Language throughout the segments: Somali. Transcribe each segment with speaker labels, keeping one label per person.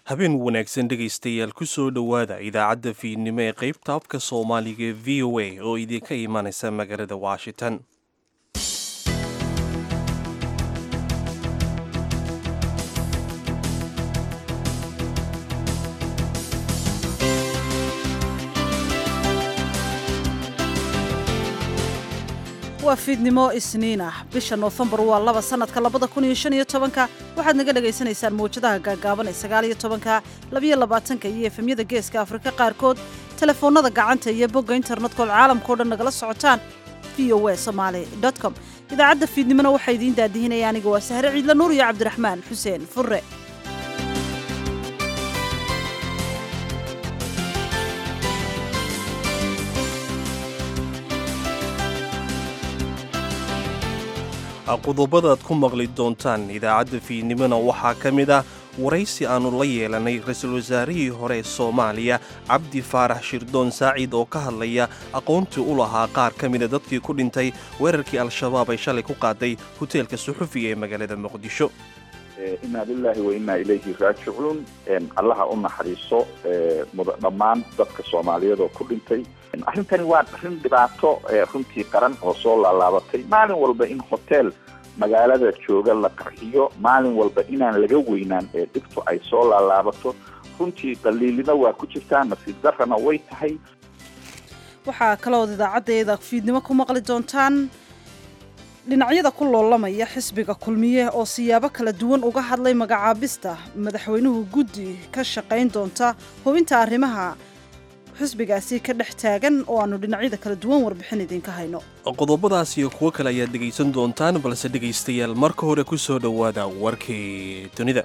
Speaker 1: habeen wanaagsan dhegaystayaal ku soo dhowaada idaacadda fiidnimo ee qaybta afka soomaaliga ee v o a oo idinka imanaysa magaalada washington
Speaker 2: waa fiidnimo isniin ah bisha noofembar waa laba sanadka labada kun iyo shan iyo tobanka waxaad naga dhagaysanaysaan mawjadaha gaagaaban ee sagaal iyo tobanka labiyo labaatanka iyo efemyada geeska afrika qaarkood telefoonnada gacanta iyo bogga internetkoo caalamkao dhan nagala socotaan v o a somaali com idaacadda fiidnimona waxaa idiin daadihinaya aniga waa sahre ciidla nuur iyo cabdiraxmaan xuseen furre
Speaker 1: qodobada aad ku maqli doontaan idaacadda fiidnimona waxaa ka mid ah waraysi aannu la yeelanay ra-iisul wasaarihii hore ee soomaaliya cabdi faarax shirdoon saacid oo ka hadlaya aqoontii u lahaa qaar ka mida dadkii ku dhintay weerarkii al-shabaab ay shalay ku qaaday hoteelka suxufiga ee magaalada muqdisho
Speaker 3: inaa lilaahi wa inaa ilayhi raajicuun allaha u naxariiso dhammaan dadka soomaaliyeed oo ku dhintay arrintani waa arrin dhibaato runtii qaran oo soo laalaabatay maalin walba in hoteel magaalada jooga la qarxiyo maalin walba inaan laga weynaan ee dhibtu ay soo laalaabato runtii daliilina waa ku jirtaa nasiib darrana way tahay
Speaker 2: waxaa kalood idaacaddeeda fiidnimo ku maqli doontaan dhinacyada ku loolamaya xisbiga kulmiye oo siyaabo kala duwan uga hadlay magacaabista madaxweynuhu guddi ka shaqayn doonta hubinta arrimaha xisbigaasi ka dhex taagan oo aannu dhinacyada kala duwan warbixin idinka hayno
Speaker 1: qodobadaas iyo kuwo kale ayaad dhegaysan doontaan balse dhegaystayaal marka hore ku soo dhowaada warkii dunida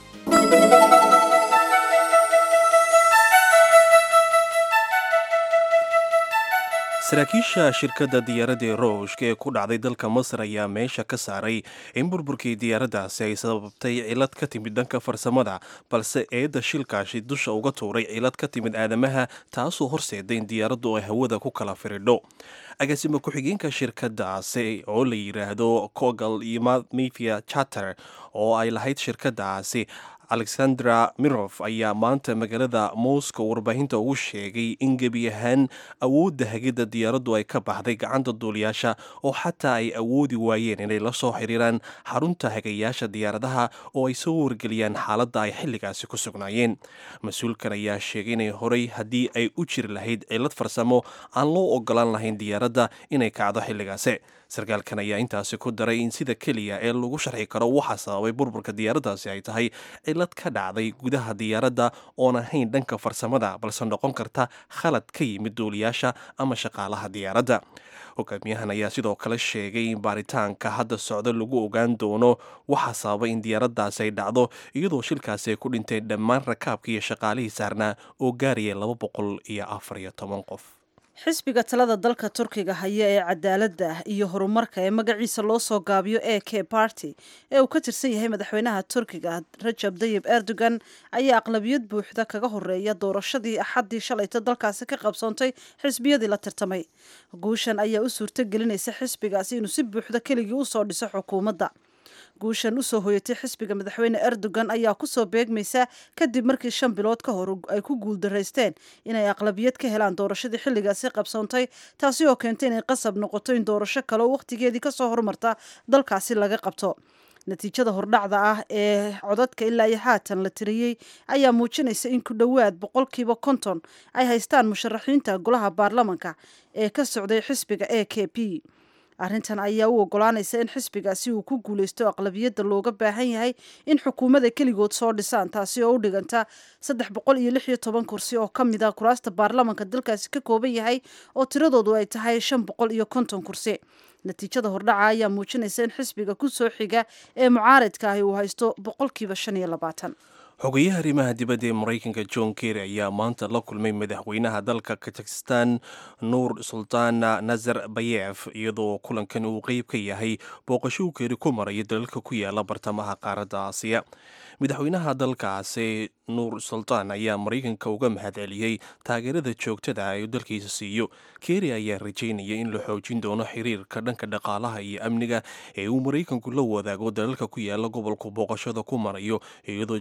Speaker 1: saraakiisha shirkadda diyaaradda ee rooshka ee ku dhacday dalka masar ayaa meesha ka saaray in burburkii diyaaraddaasi ay sababtay cilad ka timid dhanka farsamada balse eedda shilkaashi dusha uga tuuray cilad ka timid aadamaha taasoo horseeday in diyaaraddu ay hawada ku kala firidho agaasima ku-xigeenka shirkadaasi oo la yidhaahdo cogal iyo mafia chater oo ay lahayd shirkadaasi alexandra mirof ayaa maanta magaalada moscow warbaahinta ugu sheegay in gebi ahaan awoodda hagidda diyaaraddu ay ka baxday gacanta duuliyaasha oo xataa ay awoodi waayeen inay la soo xiriiraan xarunta hagayaasha diyaaradaha oo ay soo wargeliyaan xaaladda ay xilligaasi ku sugnaayeen mas-uulkan ayaa sheegay inay horay haddii ay u jiri lahayd cilad farsamo aan loo ogolaan lahayn diyaaradda inay kacdo xilligaasi sarkaalkan ayaa intaasi ku daray in sida keliya ee lagu sharxi karo waxaa sababay burburka diyaaraddaasi ay tahay cilad ka dhacday gudaha diyaaradda oon ahayn dhanka farsamada balse noqon karta khalad ka yimid duuliyaasha ama shaqaalaha diyaaradda hogaamiyahan ayaa sidoo kale sheegay in baaritaanka hadda socdo lagu ogaan doono waxaa sababay in diyaaraddaasi ay dhacdo iyadoo shilkaasi ay ku dhinteen dhammaan rakaabka iyo shaqaalihii saarnaa oo gaaraya laba boqol iyo afar iyo toban qof
Speaker 2: xisbiga talada dalka turkiga haya ee cadaaladda iyo horumarka ee magaciisa loo soo gaabiyo e k barty ee uu ka tirsan yahay madaxweynaha turkiga rajab dayib erdogan ayaa aqlabiyad buuxda kaga horeeya doorashadii axaddii shalayta dalkaasi ka qabsoontay xisbiyadii la tirtamay guushan ayaa u suurto gelinaysa xisbigaasi inuu si buuxda keligii usoo dhiso xukuumadda guushan usoo hoyatay xisbiga madaxweyne erdogan ayaa kusoo beegmaysa kadib markii shan bilood ka hor ay ku guuldaraysteen inay aqlabiyad ka helaan doorashadii xilligaasi qabsoontay taasi oo keentay inay qasab noqoto in doorasho kale oo wakhtigeedii kasoo hormarta dalkaasi laga qabto natiijada hordhacda ah ee codadka ilaa iyo haatan la tiriyey ayaa muujinaysa in ku dhowaad boqolkiiba konton ay haystaan musharaxiinta golaha baarlamanka ee ka socday xisbiga e k p arrintan ayaa u ogolaanaysa in xisbigaasi uu ku guulaysto aqlabiyadda looga baahan yahay in xukuumadda keligood soo dhisaan taasi oo u dhiganta saddex boqol iyo lix iyo toban kursi oo ka mid a kuraasta baarlamanka dalkaasi ka kooban yahay oo tiradoodu ay tahay shan boqol iyo konton kursi natiijada hordhaca ayaa muujinaysa in xisbiga ku soo xiga ee mucaaridka ahi uu haysto boqolkiiba shan iyo labaatan
Speaker 1: xogeyaha arrimaha dibadda ee maraykanka john kerry ayaa maanta la kulmay madaxweynaha dalka kazakhistan nuur sultaan nazar bayef iyadoo kulankan uu qeyb ka yahay booqasho uu keeri ku maraya dalalka ku yaala bartamaha qaaradda aasiya madaxweynaha dalkaasi nuur sultaan ayaa maraykanka uga mahadceliyey taageerada joogtada ee dalkiisa siiyo keri ayaa rajaynaya in la xoojin doono xiriirka dhanka dhaqaalaha iyo amniga ee uu maraykanku la wadaago dalalka ku yaala gobolku booqashada ku marayo iyadoo john keri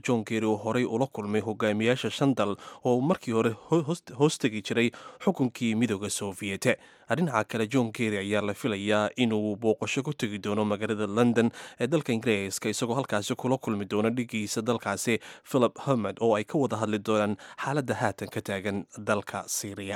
Speaker 1: yidhi uu horey ula kulmay hogaamiyaasha shan dal oo markii hore hoostegi jiray xukunkii midooda soofiyete dhinaca kale john kerry ayaa la filayaa inuu booqasho ku tegi doono magaalada london ee dalka ingiriiska isagoo halkaasi kula kulmi doono dhigiisa dalkaasi philip hermed oo ay ka wada hadli doonaan xaaladda haatan ka taagan dalka syriya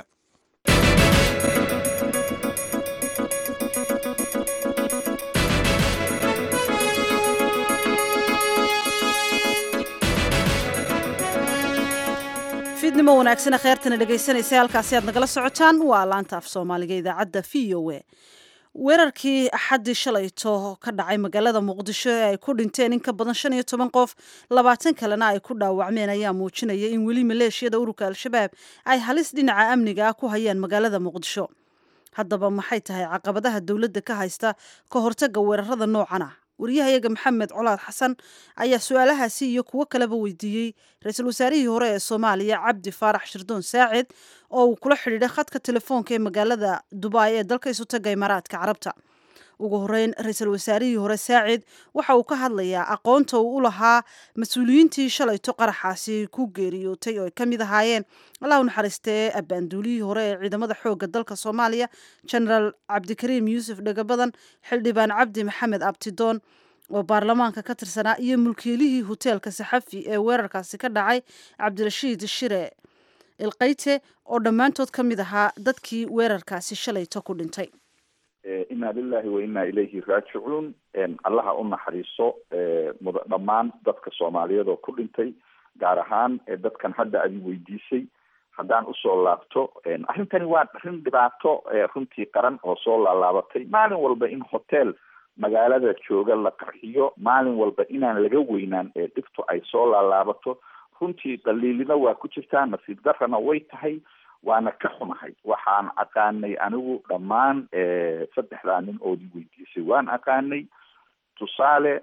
Speaker 2: fiidnimo wanaagsana kheyrtana dhegaysanaysa halkaasi aad nagala socotaan waa laanta af soomaaliga idaacadda v o a weerarkii axaddii shalayto ka dhacay magaalada muqdisho ee ay ku dhinteen in ka badan shan iyo toban qof labaatan kalena ay ku dhaawacmeen ayaa muujinaya in weli maleeshiyada ururka al-shabaab ay halis dhinaca amniga ah ku hayaan magaalada muqdisho haddaba maxay tahay caqabadaha dowladda ka haysta ka hortagga weerarada noocan ah wariyahayaga maxamed colaad xasan ayaa su-aalahaasi iyo kuwo kaleba weydiiyey ra-iisul wasaarihii hore ee soomaaliya cabdi faarax shirdoon saacid oo uu kula xidhiidhay khadka telefoonka ee magaalada dubai ee dalka isu taga imaaraadka carabta ugu horeyn ra-iisul wasaarihii hore saacid waxa uu ka hadlayaa aqoonta uu u lahaa mas-uuliyiintii shalayto qaraxaasi ku geeriyootay oo ay ka mid ahaayeen allah u naxariistee abbaanduulihii hore ee ciidamada xoogga dalka soomaaliya genaraal cabdikariim yuusuf dhagabadan xildhibaan cabdi maxamed abtidoon oo baarlamaanka ka tirsanaa iyo mulkiilihii hoteelka saxafi ee weerarkaasi ka dhacay cabdirashiid shire ilkayte oo dhammaantood ka mid ahaa dadkii weerarkaasi shalayto ku dhintay
Speaker 3: inna lilahi wa inna ilayhi raajicuun allaha u naxariiso muda dhammaan dadka soomaaliyeed oo ku dhintay gaar ahaan dadkan hadda adi weydiisay haddaan usoo laabto arrintani waa arrin dhibaato runtii qaran oo soo laalaabatay maalin walba in hotel magaalada jooga la qarxiyo maalin walba inaan laga weynaan ee dhibtu ay soo laalaabato runtii daliilina waa ku jirtaa nasiib darrana way tahay waana ka xumahay waxaan aqaanay anigu dhammaan saddexdaa nin oodi weydiisay waan aqaanay tusaale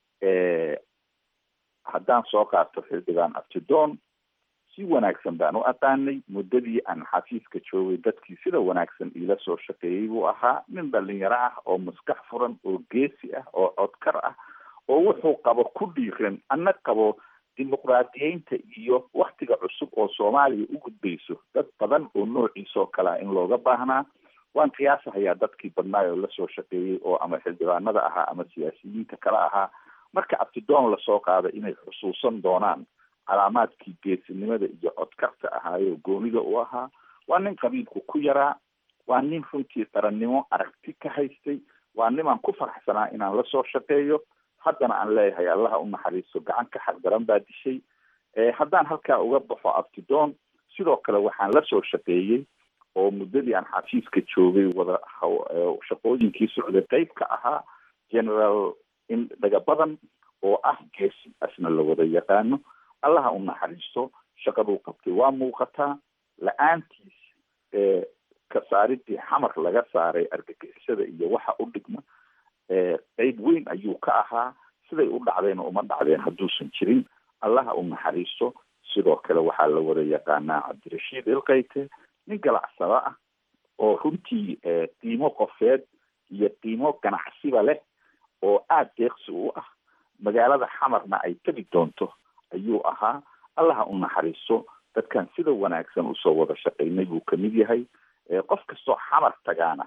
Speaker 3: haddaan soo qaato xildhibaan abtidoon si wanaagsan baan u aqaanay muddadii aan xafiiska joogay dadkii sida wanaagsan iila soo shaqeeyey buu ahaa nin dhalinyaro ah oo maskax furan oo geesi ah oo codkar ah oo wuxuu qabo ku dhiiran ana qabo dimuqraadiyeynta iyo waktiga cusub oo soomaaliya u gudbayso dad badan oo noociisoo kalea in looga baahnaa waan qiyaasahayaa dadkii badnaay oo lasoo shaqeeyey oo ama xildhibaanada ahaa ama siyaasiyiinta kale ahaa marka abtidoon lasoo qaada inay xusuusan doonaan calaamaadkii geesinimada iyo codkarta ahaayo goonida u ahaa waa nin qabiilku ku yaraa waa nin runtii qarannimo aragti ka haystay waa nimaan ku faraxsanaa inaan lasoo shaqeeyo haddana aan leeyahay allaha u naxariisto gacan ka xardaran baa dishay haddaan halkaa uga baxo abtidoon sidoo kale waxaan lasoo shaqeeyey oo muddadii aan xafiiska joogay wada shaqooyinkii socday qeyb ka ahaa generaal in dhagabadan oo ah geesi asna la wada yaqaano allaha u naxariisto shaqaduu qabtay waa muuqataa la-aantiis kasaaridii xamar laga saaray argagixisada iyo waxa u dhigma qeyb weyn ayuu ka ahaa siday u dhacdayna uma dhacdeen hadduusan jirin allaha u naxariisto sidoo kale waxaa la wada yaqaanaa cabdirashiid ilkayte nin ganacsada ah oo runtii qiimo qofeed iyo qiimo ganacsiba leh oo aada deeqsi u ah magaalada xamarna ay tegi doonto ayuu ahaa allaha u naxariisto dadkan sida wanaagsan usoo wada shaqaynay buu kamid yahay qof kastoo xamar tagaana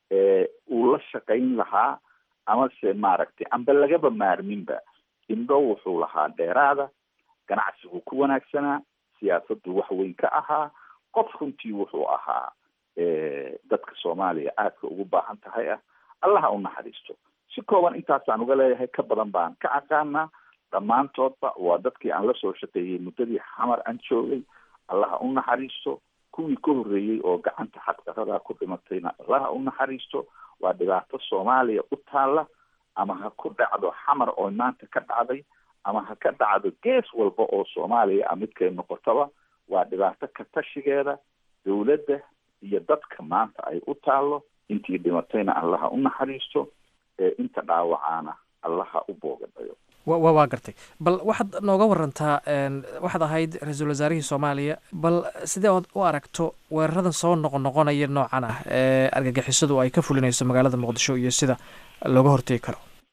Speaker 3: uu la shaqayn lahaa amase maaragtay amba lagaba maarminba indho wuxuu lahaa dheeraada ganacsigu ku wanaagsanaa siyaasaddu wax weyn ka ahaa qof runtii wuxuu ahaa dadka soomaaliya aadka ugu baahan tahay ah allaha u naxariisto si kooban intaasaan uga leeyahay ka badan baan ka aqaanaa dhammaantoodba waa dadkii aan lasoo shaqeeyey muddadii xamar aan joogay allaha u naxariisto kuwii ka horreeyey oo gacanta xaqdarada ku dhimatayna allaha u naxariisto waa dhibaato soomaaliya u taalla ama ha ku dhacdo xamar oo maanta ka dhacday ama ha ka dhacdo gees walba oo soomaaliya a midkay noqotaba waa dhibaato ka tashigeeda dowladda iyo dadka maanta ay u taallo intii dhimatayna allaha u naxariisto ee inta dhaawacaana allaha u boogadhayo
Speaker 4: wa waa gartay bal waxaad nooga warantaa waxaad ahayd ra-iisul wasaarihii soomaaliya bal sidee ood u aragto weeraradan soo noqon noqonaya noocan ah ee argagixisadu ay ka fulinayso magaalada muqdisho iyo sida looga hortegi karo
Speaker 3: waxaan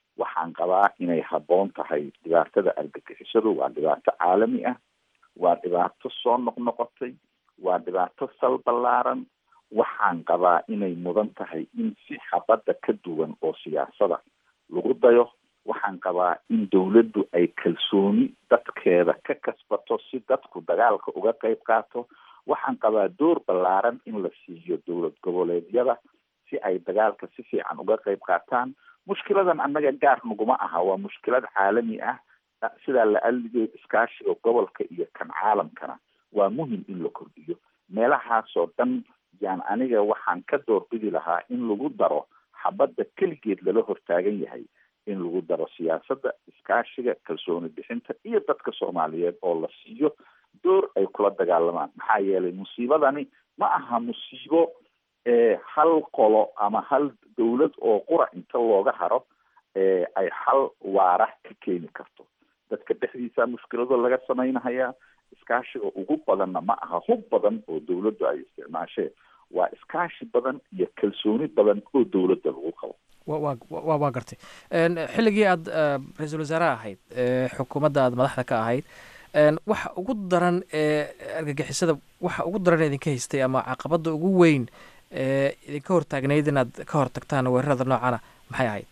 Speaker 3: waxaan qabaa inay habboon tahay dhibaatada argagixisadu waa dhibaato caalami ah waa dhibaato soo noqnoqotay waa dhibaato sal ballaaran waxaan qabaa inay mudan tahay in si xabadda ka duwan oo siyaasada lagu dayo waxaan qabaa in dawladdu ay kalsooni dadkeeda ka kasbato si dadku dagaalka uga qayb qaato waxaan qabaa door ballaaran in la siiyo dowlad goboleedyada si ay dagaalka si fiican uga qayb qaataan mushkiladan annaga gaar naguma aha waa mushkilad caalami ah sidaa la aligeyo iskaashiga gobolka iyo kan caalamkana waa muhim in la kordhiyo meelahaasoo dhan yaan aniga waxaan ka doorbidi lahaa in lagu daro xabadda keligeed lala hortaagan yahay in lagu daro siyaasadda iskaashiga kalsooni bixinta iyo dadka soomaaliyeed oo la siiyo door ay kula dagaalamaan maxaa yeelay musiibadani ma aha musiibo hal qolo ama hal dawlad oo qura inta looga haro ay xal waara ka keeni karto dadka dhexdiisa mushkilado laga samaynahayaa iskaashiga ugu badanna ma aha hub badan oo dawladdu ay isticmaasheen waa iskaashi badan iyo kalsooni badan oo dawladda lagu qabo
Speaker 4: wa wa waa gartay xilligii aad ra-iisul wasaare ahayd xukuumadda aad madaxda ka ahayd waxa ugu daran ee argagixisada waxa ugu daran idinka haystay ama caqabada ugu weyn ee idinka hortaagnayd inaad ka hortagtaan weerarada noocana maxay ahayd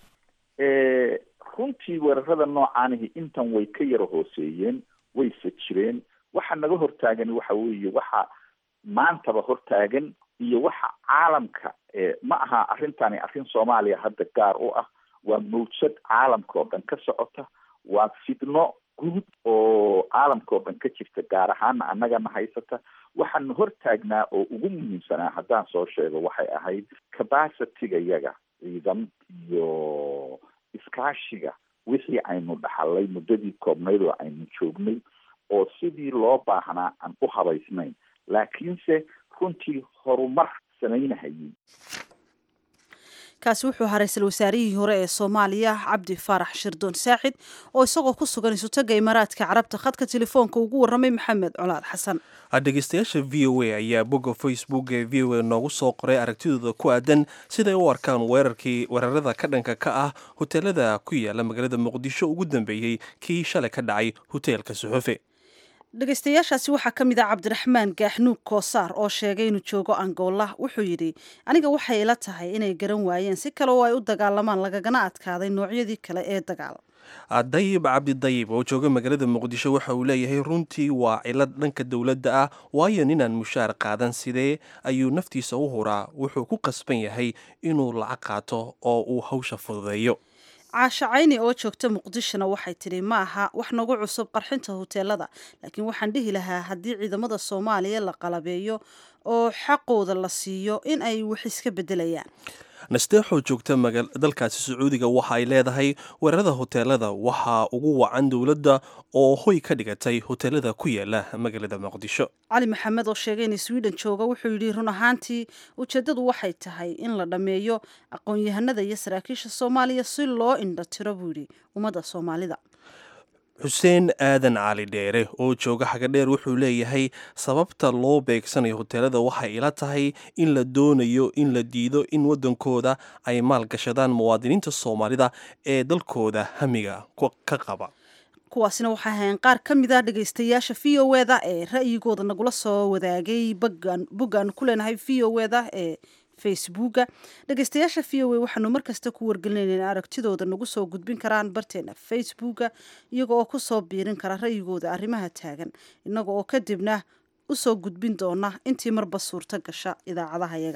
Speaker 3: runtii weerarada noocaanihi intan way ka yara hooseeyeen wayse jireen waxa naga hortaagan waxa weeye waxa maantaba hortaagan iyo waxa caalamka ma aha arrintani arrin soomaaliya hadda gaar u ah waa mawjad caalamka oo dhan ka socota waa fidno guud oo caalamka oo dhan ka jirta gaar ahaana annagana haysata waxaana hortaagnaa oo ugu muhiimsanaa haddaan soo sheego waxay ahayd capacityga yaga ciidan iyo iskaashiga wixii aynu dhaxalay muddadii koobnayd oo aynu joognay oo sidii loo baahnaa aan u habaysnayn laakiinse runtii horumar samaynahayay
Speaker 2: kaasi wuxuu ahaa ra-iisul wasaarihii hore ee soomaaliya cabdi faarax shirdoon saaxid oo isagoo ku sugan isutaga imaaraadka carabta khadka telefoonka ugu warramay maxamed colaad xasan
Speaker 1: dhegeystayaasha v o a ayaa bogga facebook ee v o a noogu soo qoray aragtidooda ku aadan siday u arkaan weerarkii weerarada ka dhanka ka ah hoteelada ku yaala magaalada muqdisho ugu dambeeyey kii shalay ka dhacay hoteelka suxufe
Speaker 2: dhegeystayaashaasi waxaa ka mid ah cabdiraxmaan gaaxnuug koosaar oo sheegay inuu joogo angola wuxuu yidhi aniga waxay ila tahay inay garan waayeen si kale oo ay u dagaalamaan lagagana adkaaday noocyadii kale ee dagaal
Speaker 1: dayib cabdidayib oo jooga magaalada muqdisho waxa uu leeyahay runtii waa cilad dhanka dowladda ah waayo ninaan mushaar qaadan sidee ayuu naftiisa u huraa wuxuu ku qasban yahay inuu lacag qaato oo uu hawsha fududeeyo
Speaker 2: caasha cayni oo joogta muqdishona waxay tidhi ma aha wax nagu cusub qarxinta hoteelada laakiin waxaan dhihi lahaa haddii ciidamada soomaaliya la qalabeeyo oo xaqooda la siiyo in ay wax iska beddelayaan
Speaker 1: nasteexoo joogta dalkaasi sacuudiga waxa ay leedahay weerarada hoteelada waxaa ugu wacan dowladda oo hoy ka dhigatay hoteelada ku yaala magaalada muqdisho
Speaker 2: cali maxamed oo sheegay in sweden jooga wuxuu yidhi run ahaantii ujeeddadu waxay tahay in la dhammeeyo aqoon-yahanada iyo saraakiisha soomaaliya si loo indha tiro buu yidhi ummadda soomaalida
Speaker 1: xuseen aadan cali dheere oo jooga xagadheer wuxuu leeyahay sababta loo beegsanayo hoteelada waxay ila tahay in la doonayo in la diido in waddankooda ay maalgashadaan muwaadiniinta soomaalida ee dalkooda hamiga ka qaba
Speaker 2: kuwaasina waxay ahayn qaar ka mid ah dhegaystayaasha v o eda ee ra'yigooda nagula soo wadaagay boggaan ku leenahay v o eda ee facebooka dhegeystayaasha v o a waxaanu markasta ku wargelinayna in aragtidooda nagu soo gudbin karaan barteena facebooka iyaga oo kusoo biirin kara ra'yigooda arrimaha taagan innaga oo kadibna usoo gudbin doona intii marba suurto gasha idaacadaha yaga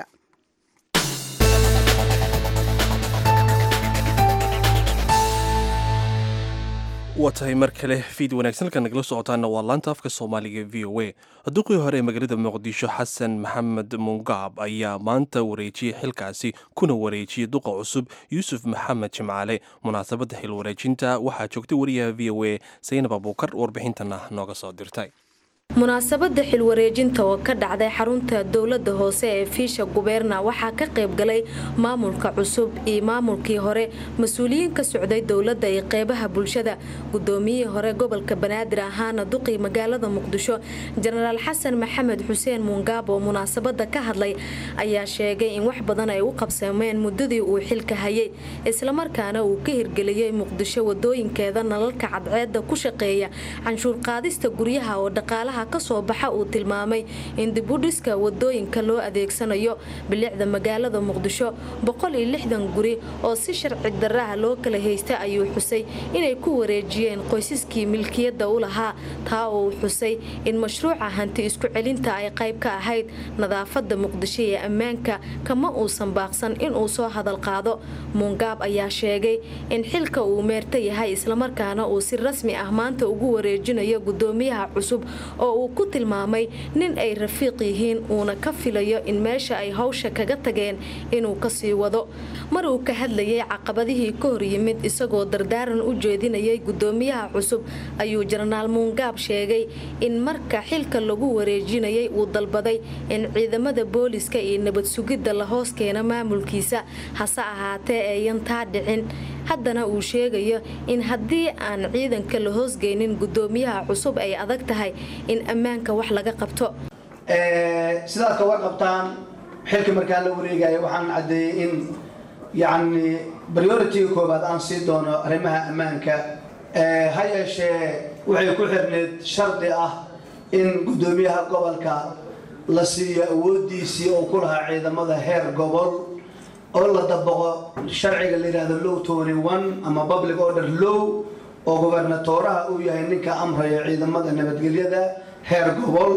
Speaker 1: waa tahay mar kale fiid wanaagsan halka nagala socotaana waa laanta afka soomaaliga v o a duqii hore ee magaalada muqdisho xasan maxamed mungaab ayaa maanta wareejiyey xilkaasi kuna wareejiyey duqa cusub yuusuf maxamed jimcaale munaasabadda xil wareejinta waxaa joogtay wariyaha v o a saynab abuukar warbixintana nooga soo dirtay
Speaker 5: munaasabada xilwareejinta oo ka dhacday xarunta dowlada hoose ee fiisha gubeerna waxaa ka qaybgalay maamulka cusub iyo maamulkii hore mas-uuliyiin ka socday dowlada iyo qeybaha bulshada gudoomiyihii hore gobolka banaadir ahaana duqii magaalada muqdisho jenaraal xasan maxamed xuseen muungaab oo munaasabada ka hadlay ayaa sheegay in wax badan ay u qabsameen muddadii uu xilka hayay islamarkaana uu ka hirgeliyey muqdisho wadooyinkeeda nalalka cadceeda ku shaqeeya canshuur qaadista guryaha oo dhaqaalaha kasoo baxa uu tilmaamay in dibudhiska wadooyinka loo adeegsanayo bilicda magaalada muqdisho guri oo si sharci daraha loo kala haysta ayuu xusay inay ku wareejiyeen qoysaskii milkiyada u lahaa taa uu xusay in mashruuca hanti isku celinta ay qayb ka ahayd nadaafada muqdisho ee ammaanka kama uusan baaqsan inuu soo hadal qaado muungaab ayaa sheegay in xilka uu meerta yahay islamarkaana uu si rasmi ah maanta ugu wareejinayo gudoomiyaha cusub oo uu ku tilmaamay nin ay rafiiq yihiin uuna ka filayo in meesha ay hawsha kaga tageen inuu kasii wado mar uu ka hadlayay caqabadihii ka hor yimid isagoo dardaaran u jeedinayay gudoomiyaha cusub ayuu jenaraal muungaab sheegay in marka xilka lagu wareejinayay uu dalbaday in ciidamada booliska iyo nabad sugidda la hoos keeno maamulkiisa hase ahaatee ayan taa dhicin haddana uu sheegayo in haddii aan ciidanka la hoosgeynin gudoomiyaha cusub ay adag tahay in ammaanka wax laga qabto
Speaker 6: sidaad ka warqabtaan xilka markaan la wareegaya waxaan caddeeyey in yacni prioritiga koobaad aan sii doono arrimaha ammaanka ha yeeshee waxay ku xirneyd shardi ah in guddoomiyaha gobolka la siiyo awoodiisii oo ku lahaa ciidamada heer gobol oo la dabaqo sharciga la yidhahdo low tony one ama public order low oo gobernatooraha uu yahay ninka amraya ciidamada nabadgelyada heer gobol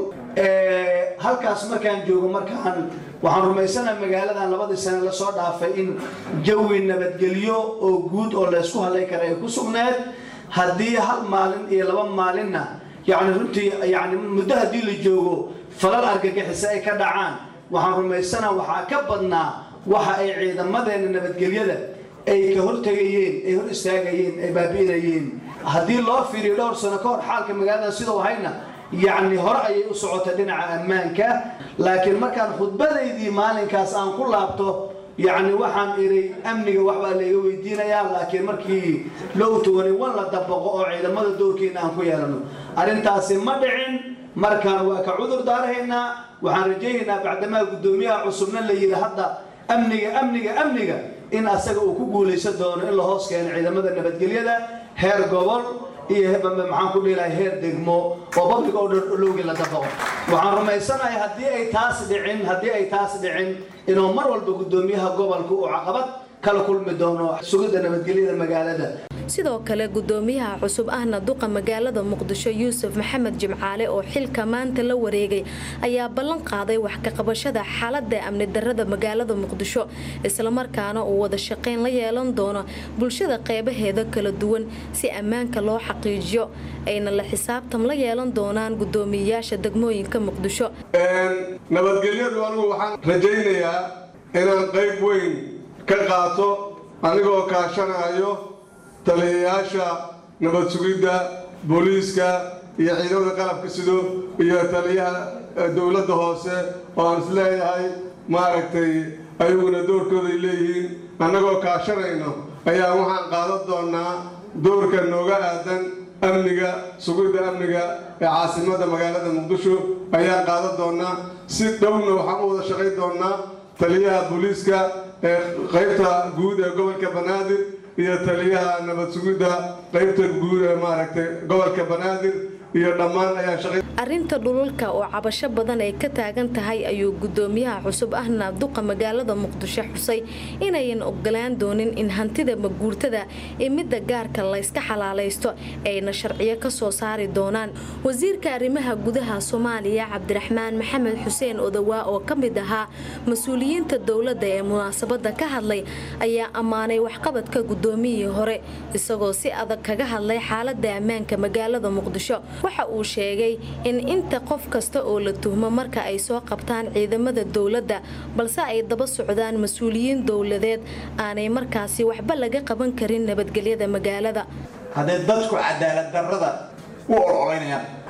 Speaker 6: halkaas markaan joogo markaan waxaan rumaysanaha magaaladan labadii sane lasoo dhaafay in jawi nabadgelyo oo guud oo laysku hadlay kara ay ku sugneed haddii hal maalin iyo laba maalinna yacni runtii yani muddo haddii la joogo falal argagixisa ay ka dhacaan waxaan rumaysanaha waxaa ka badnaa waxa ay ciidamadeena nabadgelyada ay ka hortegayeen ay hor istaagayeen ay baabi'inayeen haddii loo fiiriyo dhowr sano ka hor xaalka magaalada sidau hayna yacni hore ayay u socotay dhinaca ammaanka laakiin markaan khudbadaydii maalinkaas aan ku laabto yacni waxaan idhay amniga waxbaa layga weydiinayaa laakiin markii low togani wan la dabaqo oo ciidamada doorkeena aan ku yeelano arrintaasi ma dhicin markaan waa ka cudur daarahaynaa waxaan rajaynaynaa bacdamaa guddoomiyaha cusubna la yidhi hadda amniga amniga amniga in asaga uu ku guulaysan doono in la hoos keeno ciidamada nabadgelyada heer gobol iyo maxaan ku dhihilahay heer degmo oo public order lowgii la dabaqo waxaan rumaysanahay haddii ay taas dhicin haddii ay taas dhicin inuu mar walba guddoomiyaha gobolka uu caqabad kala kulmi doono sugidda nabadgelyada magaalada
Speaker 5: sidoo kale gudoomiyaha cusub ahna duqa magaalada muqdisho yuusuf maxamed jimcaale oo xilka maanta la wareegay ayaa ballan qaaday wax ka qabashada xaalada amni darada magaalada muqdisho islamarkaana uu wada shaqayn la yeelan doono bulshada qeybaheeda kala duwan si ammaanka loo xaqiijiyo ayna la xisaabtam la yeelan doonaan gudoomiyayaasha degmooyinka muqdisho
Speaker 7: nabadgelyadu anigu waxaan rajaynayaa inaan qayb weyn ka qaato anigoo kaashanayo taliyayaasha nabad sugidda booliiska iyo ciidamada qalabka sido iyo taliyaha dowladda hoose oo aan is leeyahay maaragtay ayaguna doorkooday leeyihiin annagoo kaashanayno ayaa waxaan qaadan doonnaa doorka nooga aadan amniga sugidda amniga ee caasimadda magaalada muqdisho ayaan qaadan doonnaa si dhowna waxaan u wada shaqayn doonnaa taliyaha booliiska ee qaybta guud ee gobolka banaadir iyo taliyaha nabad sugidda qaybta guud ee maaragtay gobolka banaadir iyo dhammaan ayaa shaqay
Speaker 5: arrinta dhululka oo cabasho badan ay ka taagan tahay ayuu gudoomiyaha cusub ahna duqa magaalada muqdisho xusay inayan ogolaan doonin in hantida maguurtada ee midda gaarka layska xalaalaysto ayna sharciyo ka soo saari doonaan wasiirka arrimaha gudaha soomaaliya cabdiraxmaan maxamed xuseen odawaa oo ka mid ahaa mas-uuliyiinta dowladda ee munaasabada ka hadlay ayaa ammaanay waxqabadka gudoomiyihii hore isagoo si adag kaga hadlay xaalada ammaanka magaalada muqdisho waxa uu sheegay in inta qof kasta oo la tuhmo marka ay soo qabtaan ciidamada dowladda balse ay daba socdaan mas-uuliyiin dowladeed aanay markaasi waxba laga qaban karin nabadgelyada magaalada
Speaker 8: hadday dadku cadaalad darrada u ololaynayaan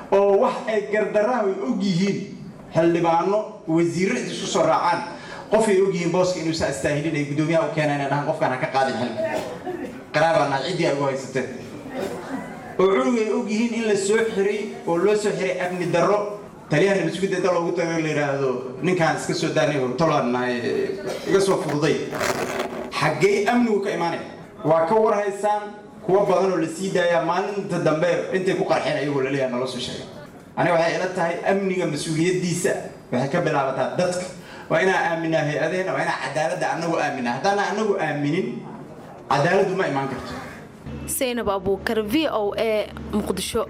Speaker 8: oo wax ay gardarraha ay og yihiin xildhibaano wasiirro isku soo raacaan qof ay og yihiin booska inuusan astaahilin ay guddoomiyaha u keenaan dhahan qofkaan ha ka qaadin xilka qaraabaan nahay ciddii ay ugu haysateen oo cunug ay og yihiin in la soo xiray oo loo soo xiray amni darro taliyaha nabadsuguda inta loogu tago la yidhaahdo ninkaan iska soo daanay hortolaan nahay iga soo fududay xaggee amnigu ka imaanaya waa ka war haysaan kuwa badan oo la sii daayaa maalinta dambe intay ku qarxeen ayagoo laleeyaha nala soo sheegay aniga waxay ila tahay amniga mas-uuliyaddiisa waxay ka bilaabataa dadka waa inaan aaminaa hay-adaheenna waa inaan cadaaladda annagu aaminaa haddaana annagu aaminin cadaaladdu ma imaan karto
Speaker 5: saynab abuukar v o a muqdisho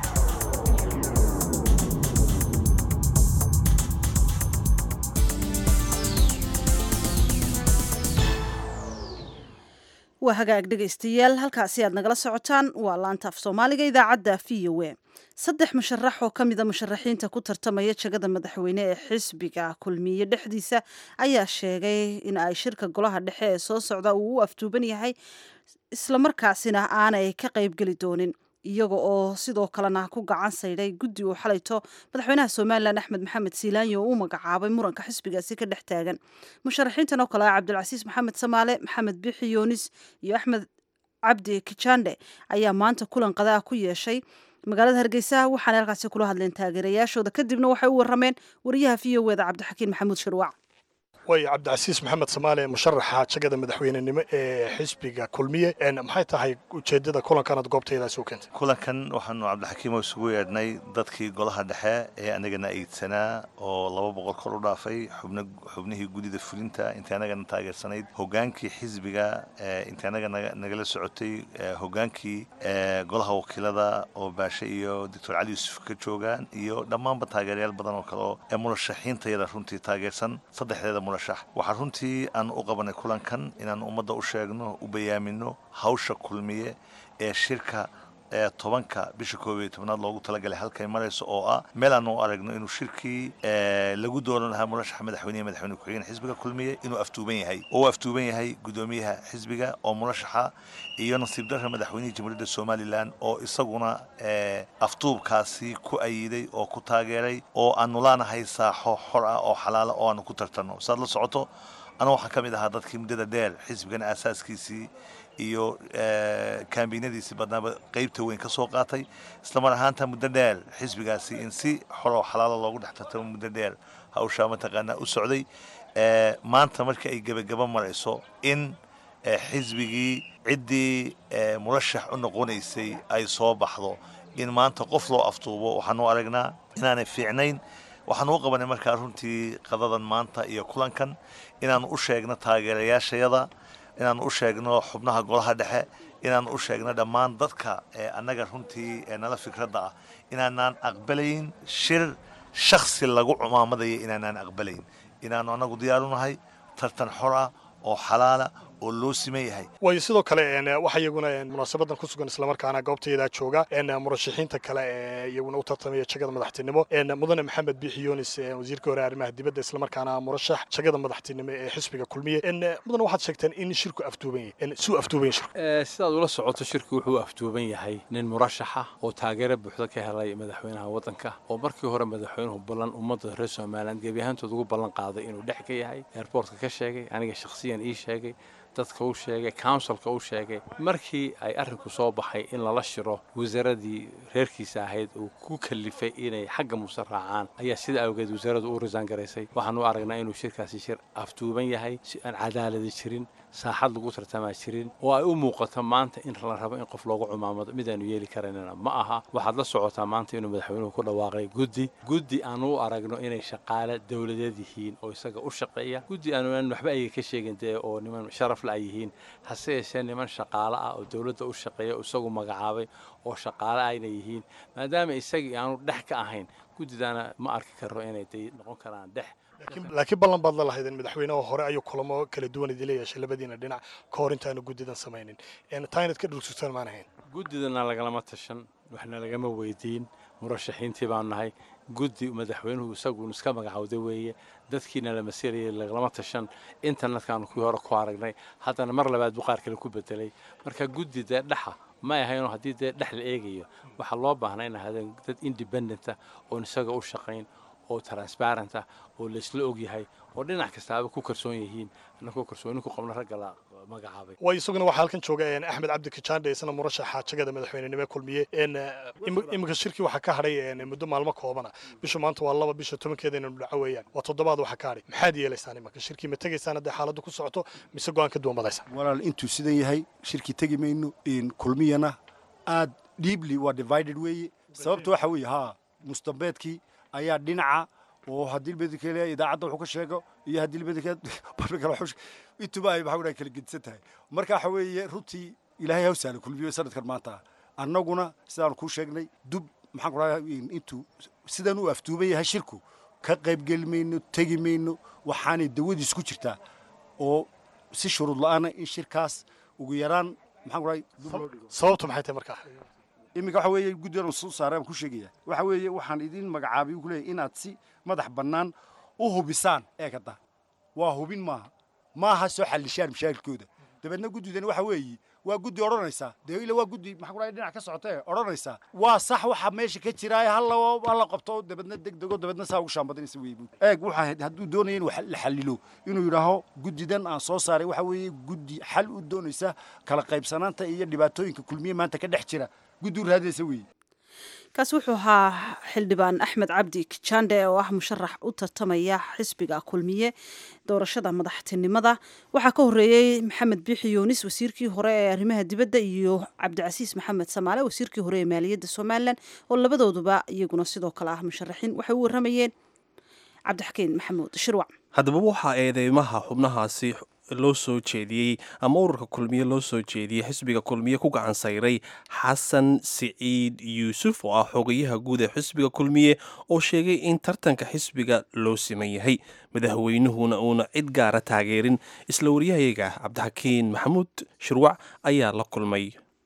Speaker 2: waa hagaag dhegaystayaal halkaasi aad nagala socotaan waa laanta af soomaaliga idaacadda v o a saddex musharax oo ka mida musharaxiinta ku tartamaya jagada madaxweyne ee xisbiga kulmiye dhexdiisa ayaa sheegay in ay shirka golaha dhexe ee soo socda uu u aftuuban yahay islamarkaasina aanay ka qaybgeli doonin iyaga oo sidoo kalena ku gacan saydhay guddi uu xalayto madaxweynaha somalilan axmed maxamed siilaanyo oo u magacaabay muranka xisbigaasi ka dhex taagan musharaxiintan oo kale ah cabdilcasiis maxamed samaale maxamed bixi yuunis iyo axmed cabdi kijande ayaa maanta kulan qadaa ku yeeshay magaalada hargeysa waxaana halkaasi kula hadleen taageerayaashooda kadibna waxay u warameen wariyaha v o eda cabdixakiin maxamuud shirwac
Speaker 9: way cabdicasiis maxamed samaale musharaxa jagada madaxweynenimo ee xisbiga kulmiye maxay tahay ujeedada kulankanad goobtaydaas u keentay
Speaker 10: kulankan waxaanu cabdixakiimo isugu yeedhnay dadkii golaha dhexe ee anagana aydsanaa oo laba boqol kor u dhaafay xubnihii gudida fulinta intii anagana taageersanayd hogaankii xisbiga intii anaga nagala socotay hogaankii golaha wakiilada oo baashe iyo doctor cali yuusuf ka joogaan iyo dhammaanba taageerayaal badan oo kale ee murashaxiintayada runtii taageersan saddexdeeda waxaa runtii aan u qabanay kulankan inaan ummadda u sheegno u bayaamino hawsha kulmiye ee shirka ee tobanka bisha koob iyo tobnaad loogu talagalay halkay marayso oo ah meel aanu u aragno inuu shirkii lagu dooran lahaa murashaxa madaxweynehe madaxweyne ku-xigeen xisbiga kulmiye inuu aftuuban yahay oo uu aftuuban yahay guddoomiyaha xisbiga oo murashaxa iyo nasiib darra madaxweynihii jamhuuriyadda somalilan oo isaguna aftuubkaasi ku ayiday oo ku taageeray oo aanu laanahay saaxo xor ah oo xalaala oo aanu ku tartanno saad la socoto anu waxaan ka mid ahaa dadkii muddada dheer xisbigan aasaaskiisii iyo kaambiinadiisii badnaaba qaybta weyn ka soo qaatay islamar ahaanta muddo dheer xisbigaasi in si xor oo xalaala loogu dhex tartamo muddo dheer hawshaa mataqaanaa u socday maanta markii ay gebagaba marayso in xisbigii ciddii murashax u noqonaysay ay soo baxdo in maanta qof loo aftuubo waxaanu aragnaa inaanay fiicnayn waxaanu u qabanay markaa runtii qadadan maanta iyo kulankan inaanu u sheegno taageerayaashayada inaanu u sheegno xubnaha golaha dhexe inaanu u sheegno dhammaan dadka annaga runtii nala fikradda ah inaanaan aqbalayn shir shaksi lagu cumaamadaya inaanaan aqbalayn inaanu annagu diyaarunahay tartan xor ah oo xalaala oo loo siman yahay
Speaker 9: waayo sidoo kale waxa iyaguna munaasabadan ku sugan islamarkaana goobtaydaa jooga murashaxiinta kale ee iyaguna u tartamaya jagada madaxtinimo mudane maxamed biixi yunis wasiirka hore arrimaha dibadda islamarkaana murashax jagada madaxtinimo ee xisbiga kulmiye mudane waxaad sheegteen in shirku afduuban yahay suu afduuban yahay shirku
Speaker 11: sidaad ula socoto shirku wuxuu afduuban yahay nin murashaxa oo taageero buuxda ka helay madaxweynaha waddanka oo markii hore madaxweynuhu ballan ummadda reer somaliland gebi ahaantood ugu ballan qaaday inuu dhex ka yahay airboortka ka sheegay aniga shakhsiyan ii sheegay dadka u sheegay counsilka u sheegay markii ay arrinku soo baxay in lala shiro wasaaradii reerkiisa ahayd uu ku kalifay inay xagga muse raacaan ayaa sida awgeed wasaaraddu u risaan garaysay waxaanu aragnaa inuu shirkaasi shir afduuban yahay si aan cadaaladi jirin saaxad lagu tartamaa jirin oo ay u muuqato maanta in la rabo in qof loogu cumaamado midaanu yeeli karaynana ma aha waxaad la socotaa maanta inuu madaxweynuhu ku dhawaaqay guddi guddi aanu u aragno inay shaqaale dowladeed yihiin oo isaga u shaqeeya guddi aanu waxba ayga ka sheegin dee oo niman sharaf la ay yihiin hase yeeshee niman shaqaale ah oo dowladda u shaqeeya oo isagu magacaabay oo shaqaale ayna yihiin maadaama isagii aanu dhex ka ahayn guddidaana ma arki karro inay day noqon karaan dhex
Speaker 9: laakiin ballan baad la lahaydeen madaxweynaha hore ayuu kulamo kala duwan idila yeeshay labadiina dhinac ka hor intaanu guddidan samaynin taa inaad ka dhulsutaan maan ahayn
Speaker 11: guddidana lagalama tashan waxna lagama weydiin murashaxiintii baan nahay guddi madaxweynuhu isaguun iska magacawday weeye dadkiina la masiirayay lagalama tashan internetkaanu kuwii hore ku aragnay haddana mar labaad buu qaar kale ku bedelay marka guddi dee dhaxa ma ahaynoo haddii dee dhex la eegayo waxaa loo baahnaa in ahaadeen dad independenta oon isaga u shaqayn oo transparent ah oo laysla ogyahay oo dhinac kastaaba ku kalsoon yihiin annagoo kalsooni ku qabno ragga la magacaabay
Speaker 9: way isaguna waxaa halkan jooga een, axmed cabdi kajaandhe isna murashaxa jagada madaxweynenimo ee kulmiye een, imi- iminka shirkii waxaa ka hadhay een, muddo maalmo koobana bisha maanta waa laba bisha tobankeeda inaynu dhaco weeyaan waa toddobaad waxaa ka hadhay maxaad yeelaysaan imanka shirkii ma tegaysaan haddii xaaladdu ku socoto mise go-aan ka duwan badaysa
Speaker 12: walaal intuu sidan yahay shirkii tegi mayno in kulmiyana aad deeply waa divided weeye sababta waxa weeye haa mustambeedkii ayaa dhinaca oo haddii bedekele idaacadda wuxuu ka sheego iyo haddii bedekele barkale wuxuu sheego intuba ay maxaa kala gedisan tahay marka waxa weeye runtii ilaahay ha u sahla kulmiyo sanadkan maanta annaguna sidaan kuu sheegnay dub maxaan ku dhahay intuu sidan u aftuuban yahay shirku ka qaybgeli mayno tegi mayno waxaanay dawadiis ku jirtaa oo si shuruud la-aana in shirkaas ugu yaraan maxaan ku dhahay dub loo dhigo
Speaker 9: sababtu maxay tahay markaa
Speaker 12: iminka waxa weeye guddigan soo saaray aan ku sheegaya waxa weeye waxaan idin magacaabay ku leeyahay inaad si madax bannaan u hubisaan eegada waa hubin maaha maaha soo xallishaan mashaakilkooda dabeedna guddidani waxa weeye waa guddi odhanaysa dee ila waa guddi maxaa ku dhahay dhinac ka socota ee odhanaysa waa sax waxa meesha ka jira halla halla qabto dabeedna degdego dabeedna saa ugu shaambadinaysa weeye eeg waxa hadduu doonaya in wax la xallilo inuu yidhaaho guddidan aan soo saaray waxa weeye guddi xal u doonaysa kala qaybsanaanta iyo dhibaatooyinka kulmiye maanta ka dhex jira guddi u raadinaysa weeye
Speaker 2: kaasi wuxuu ahaa xildhibaan axmed cabdi kijande oo ah musharax u tartamaya xisbiga kulmiye doorashada madaxtinimada waxaa ka horeeyey maxamed biixi yuunis wasiirkii hore ee arrimaha dibadda iyo cabdicasiis maxamed samaale wasiirkii hore ee maaliyadda somalilan oo labadooduba iyaguna sidoo kale ah musharaxiin waxay u waramayeen cabdixakiin maxamuud shirwac
Speaker 1: haddaba waxaa eedeymaha xubnahaasi loo soo jeediyey ama ururka kulmiye loo soo jeediyey xisbiga kulmiye ku gacan sayray xasan siciid yuusuf oo ah xogayaha guud ee xisbiga kulmiye oo sheegay in tartanka xisbiga loo siman yahay madaxweynuhuna uuna cid gaara taageerin isla waryahayaga cabdixakiin maxamuud shirwac ayaa la kulmay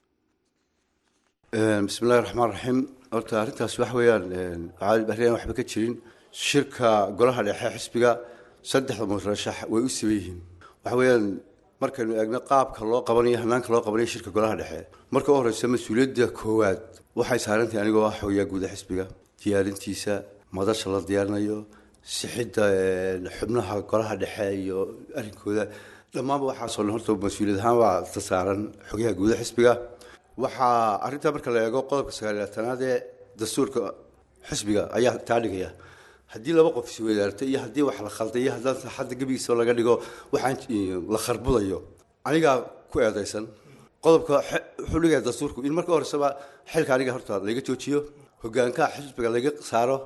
Speaker 13: bismillahi raxmaan raxiim horta arrintaas wax weeyaan arrin waxba ka jirin shirka golaha dhexe xisbiga saddexda murashax way u siban yihiin waxa weeyaan markaynu eegno qaabka loo qabanayo hanaanka loo qabanayo shirka golaha dhexe marka u horeysa mas-uuliyadda koowaad waxay saarantahay anigoo ah xogayaa guuda xisbiga diyaarintiisa madasha la diyaarinayo sixidda xubnaha golaha dhexe iyo arrinkooda dhammaanba waxaasoo dhan horta mas-uuliyad ahaan waa ta saaran xogayaha guuda xisbiga waxaa arrintaa marka la eego qodobka sagaaliyaatanaad ee dastuurka xisbiga ayaa taa dhigaya haddii laba qof isweydaartay iyo haddii wax la khalday iyo haddaan saxadda gebigiisa laga dhigo waxaan la kharbudayo anigaa ku eedaysan qodobka wuxuu dhigaya dastuurku in marka horeseba xilka aniga horta laga joojiyo hogaankaha xisbiga laga saaro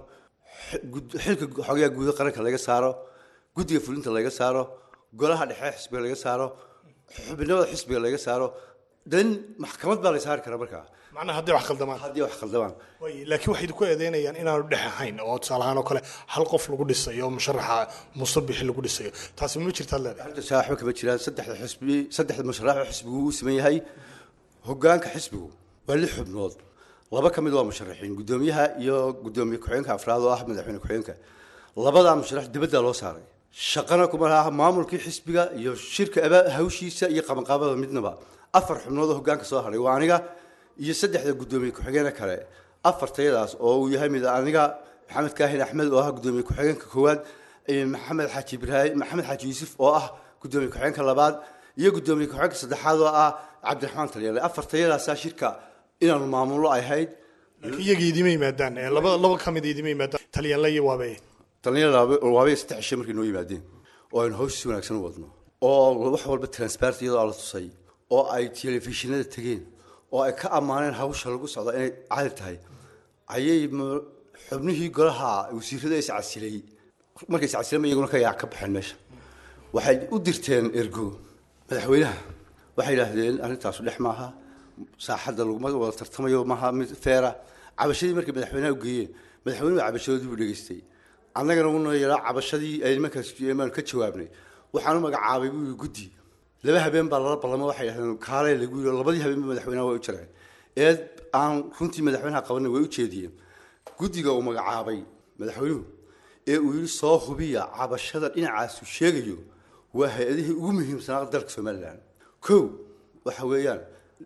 Speaker 13: xilka xogayaa guuda qaranka laga saaro guddiga fulinta laga saaro golaha dhexe xisbiga laga saaro xubinimada xisbiga laga saaro dan maxkamad baa la saari karaa markaa
Speaker 9: macnaha haddii wax khaldamaan
Speaker 13: haddii wax khaldamaan
Speaker 9: Way, laakiin waxay ku eedeynayaan inaanu dhex ahayn oo tusaale ahaan oo kale hal qof lagu dhisayo oo musharaxa musabixi lagu dhisayo taasi ma jirtaad leedahay
Speaker 13: arrinta waxba kama jiraan saddexda xisbi saddexda musharax oo xisbigu uu siman yahay hogaanka xisbigu waa lix xubnood laba ka mid waa musharaxiin guddoomiyaha iyo guddoomiye ku-xigeenka afraad oo ah madaxweyne ku-xigeenka labadaa musharax dibadda loo saaray shaqana kuma laha maamulkii xisbiga iyo shirka aba hawshiisa iyo qabanqaabada midnaba afar xubnood oo hogaanka soo haray waa aniga iyo saddexda guddoomiye ku-xigeena kale afartayadaas oo uu yahay mid aniga maxamed kaahin axmed oo ah guddoomiye ku-xigeenka koowaad maxamed xaaji ibraahim maxamed xaaji yuusuf oo ah guddoomiye ku-xigeenka labaad iyo guddoomiye ku-xigeenka saddexaad oo ah cabdiraxmaan talyaale afartayadaasaa shirka inaanu maamulo ay ahayd
Speaker 9: laakiin iyaga idima yimaadaan ee laba laba ka mid idima yimaadaan talyaanla iyo waabe
Speaker 13: talyaale waabay saddex cishe markay noo yimaadeen oo aynu hawsha si wanaagsan u wadno oo wax walba transparent iyadoo la tusay oo ay telefishinada tegeen oo ay ka ammaaneen hawsha lagu socdo inay cali tahay ayay xubnihii golaha wasiirada iscasilay markay iscasileen iyaguna ka yaac ka baxeen meesha waxay u dirteen ergo madaxweynaha waxay yidhaahdeen arrintaasu dhex maaha saaxadda laguma wada tartamayo maaha mid feera cabashadii markay madaxweynaha u geeyeen madaxweynuhu cabashadoodii buu dhegaystay annagana una yaraa cabashadii ay nimankaas maanu ka jawaabnay waxaanu magacaabay buu yidhi guddi laba habeen baa lala ballamo waxay yidhahdeen kaalay lagu yidhi labadii habeenba madaxweynaha way u jireen ee aan runtii madaxweynaha qabanin way u jeediyeen guddiga uu magacaabay madaxweynuhu ee uu yidhi soo hubiya cabashada dhinacaasu sheegayo waa hay-adihii ugu muhiimsanaa dalka somalilan kow waxa weeyaan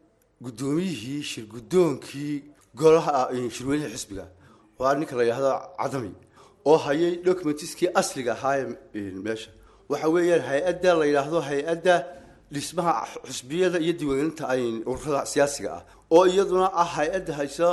Speaker 13: guddoomiyihii shirguddoonkii golaha shirweynihii xisbiga waa ninka la yidhaahdo cadami oo hayay documentiskii asliga ahaa ee meesha waxa weeyaan hay-adda la yidhaahdo hay-adda dhismaha xusbiyada iyo diiwaangelinta ururada siyaasiga ah oo iyaduna ah hay-adda haysa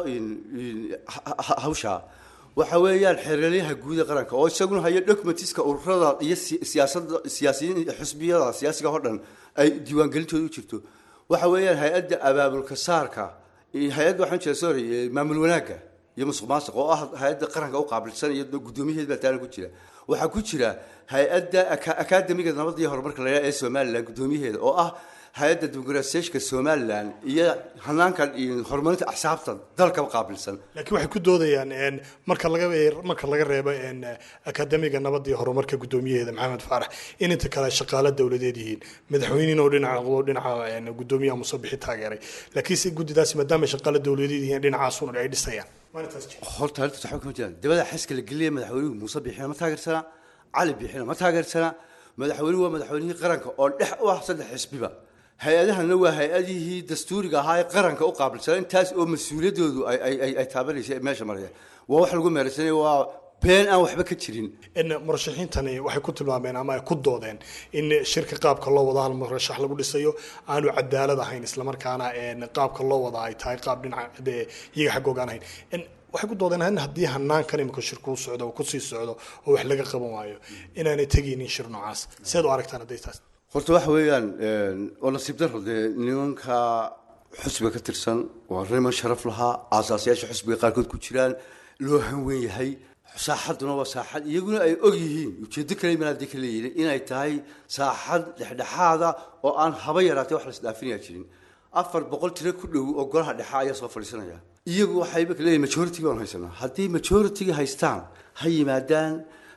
Speaker 13: hawsha waxa weeyaan xeeralyaha guud ee qaranka oo isaguna haya documentiska ururada iyo siyaasada siyaasiyiin xusbiyada siyaasiga oo dhan ay diiwaangelintooda u jirto waxa weeyaan hay-adda abaabulka saarka hay-adda waxaan jira sorry maamul wanaagga iyo musuq maasuq oo ah hay-adda qaranka u qaabilsan iyo guddoomiyaheed baa taana ku jira waxaa ku jira hay-adda akaademiga nabadda iyo horumarka la ee somalilan guddoomiyaheeda oo ah hay-adda dimuqraasiyeeshka somalilan iyo hanaanka horumarinta axsaabta dalka qaabilsan
Speaker 9: laakiin waxay ku doodayaan marka laga marka laga reebo akademiga nabadda iyo horumarka guddoomiyaheeda maxamed faarax in inta kale shaqaale dowladeed yihiin madaxweynihin oo dhinaca noqdo dhinaca guddoomiyaha musabixi taageeray laakiinse guddidaasi maadaama shaqaale dowladeed yihiin dhinacaasun ay dhisayaan
Speaker 13: horta arrintaas waxba kama jiraan dabada xaska la geliyay madaxweynuhu muuse bixina ma taageersana cali bixina ma taageersana madaxweynuhu waa madaxweynihii qaranka oo dhex u ah saddex xisbiba hay-adahana waa hay-adihii dastuuriga ahaa ee qaranka u qaabilsana intaas oo mas-uuliyaddoodu ay taabanaysa meesha maraya waa wax lagu meeraysanaya waa been aan waxba ka jirin
Speaker 9: murashaxiintani waxay ku tilmaameen ama ay ku doodeen in shirka qaabka loo wada hal murashax lagu dhisayo aanu cadaalad ahayn islamarkaana qaabka loo wada ay tahay qaab dhinaca iyaga xaggoogaan ahayn waxay ku doodeen in haddii hanaankan imika shirkuu socdo oo kusii socdo oo wax laga qaban waayo inaanay tegaynin shir noocaas seed u aragtaan hadday taas
Speaker 13: horta waxa weeyaan oo nasiib daro dee nimanka xusbiga ka tirsan waa niman sharaf lahaa aasaasyaasha xusbiga qaarkood ku jiraan loo hanwen yahay saaxaduna waa saaxad iyaguna ay og yihiin ujeedo kale manaadi ka leeyihin inay tahay saaxad dhexdhexaada oo aan haba yaraatee wax lasdhaafinayaa jirin afar boqol tiro ku dhow oo golaha dhexa ayaa soo fadhiisanaya iyagu waxayba ka leeyihin majority baan haysanaa haddii majority haystaan ha yimaadaan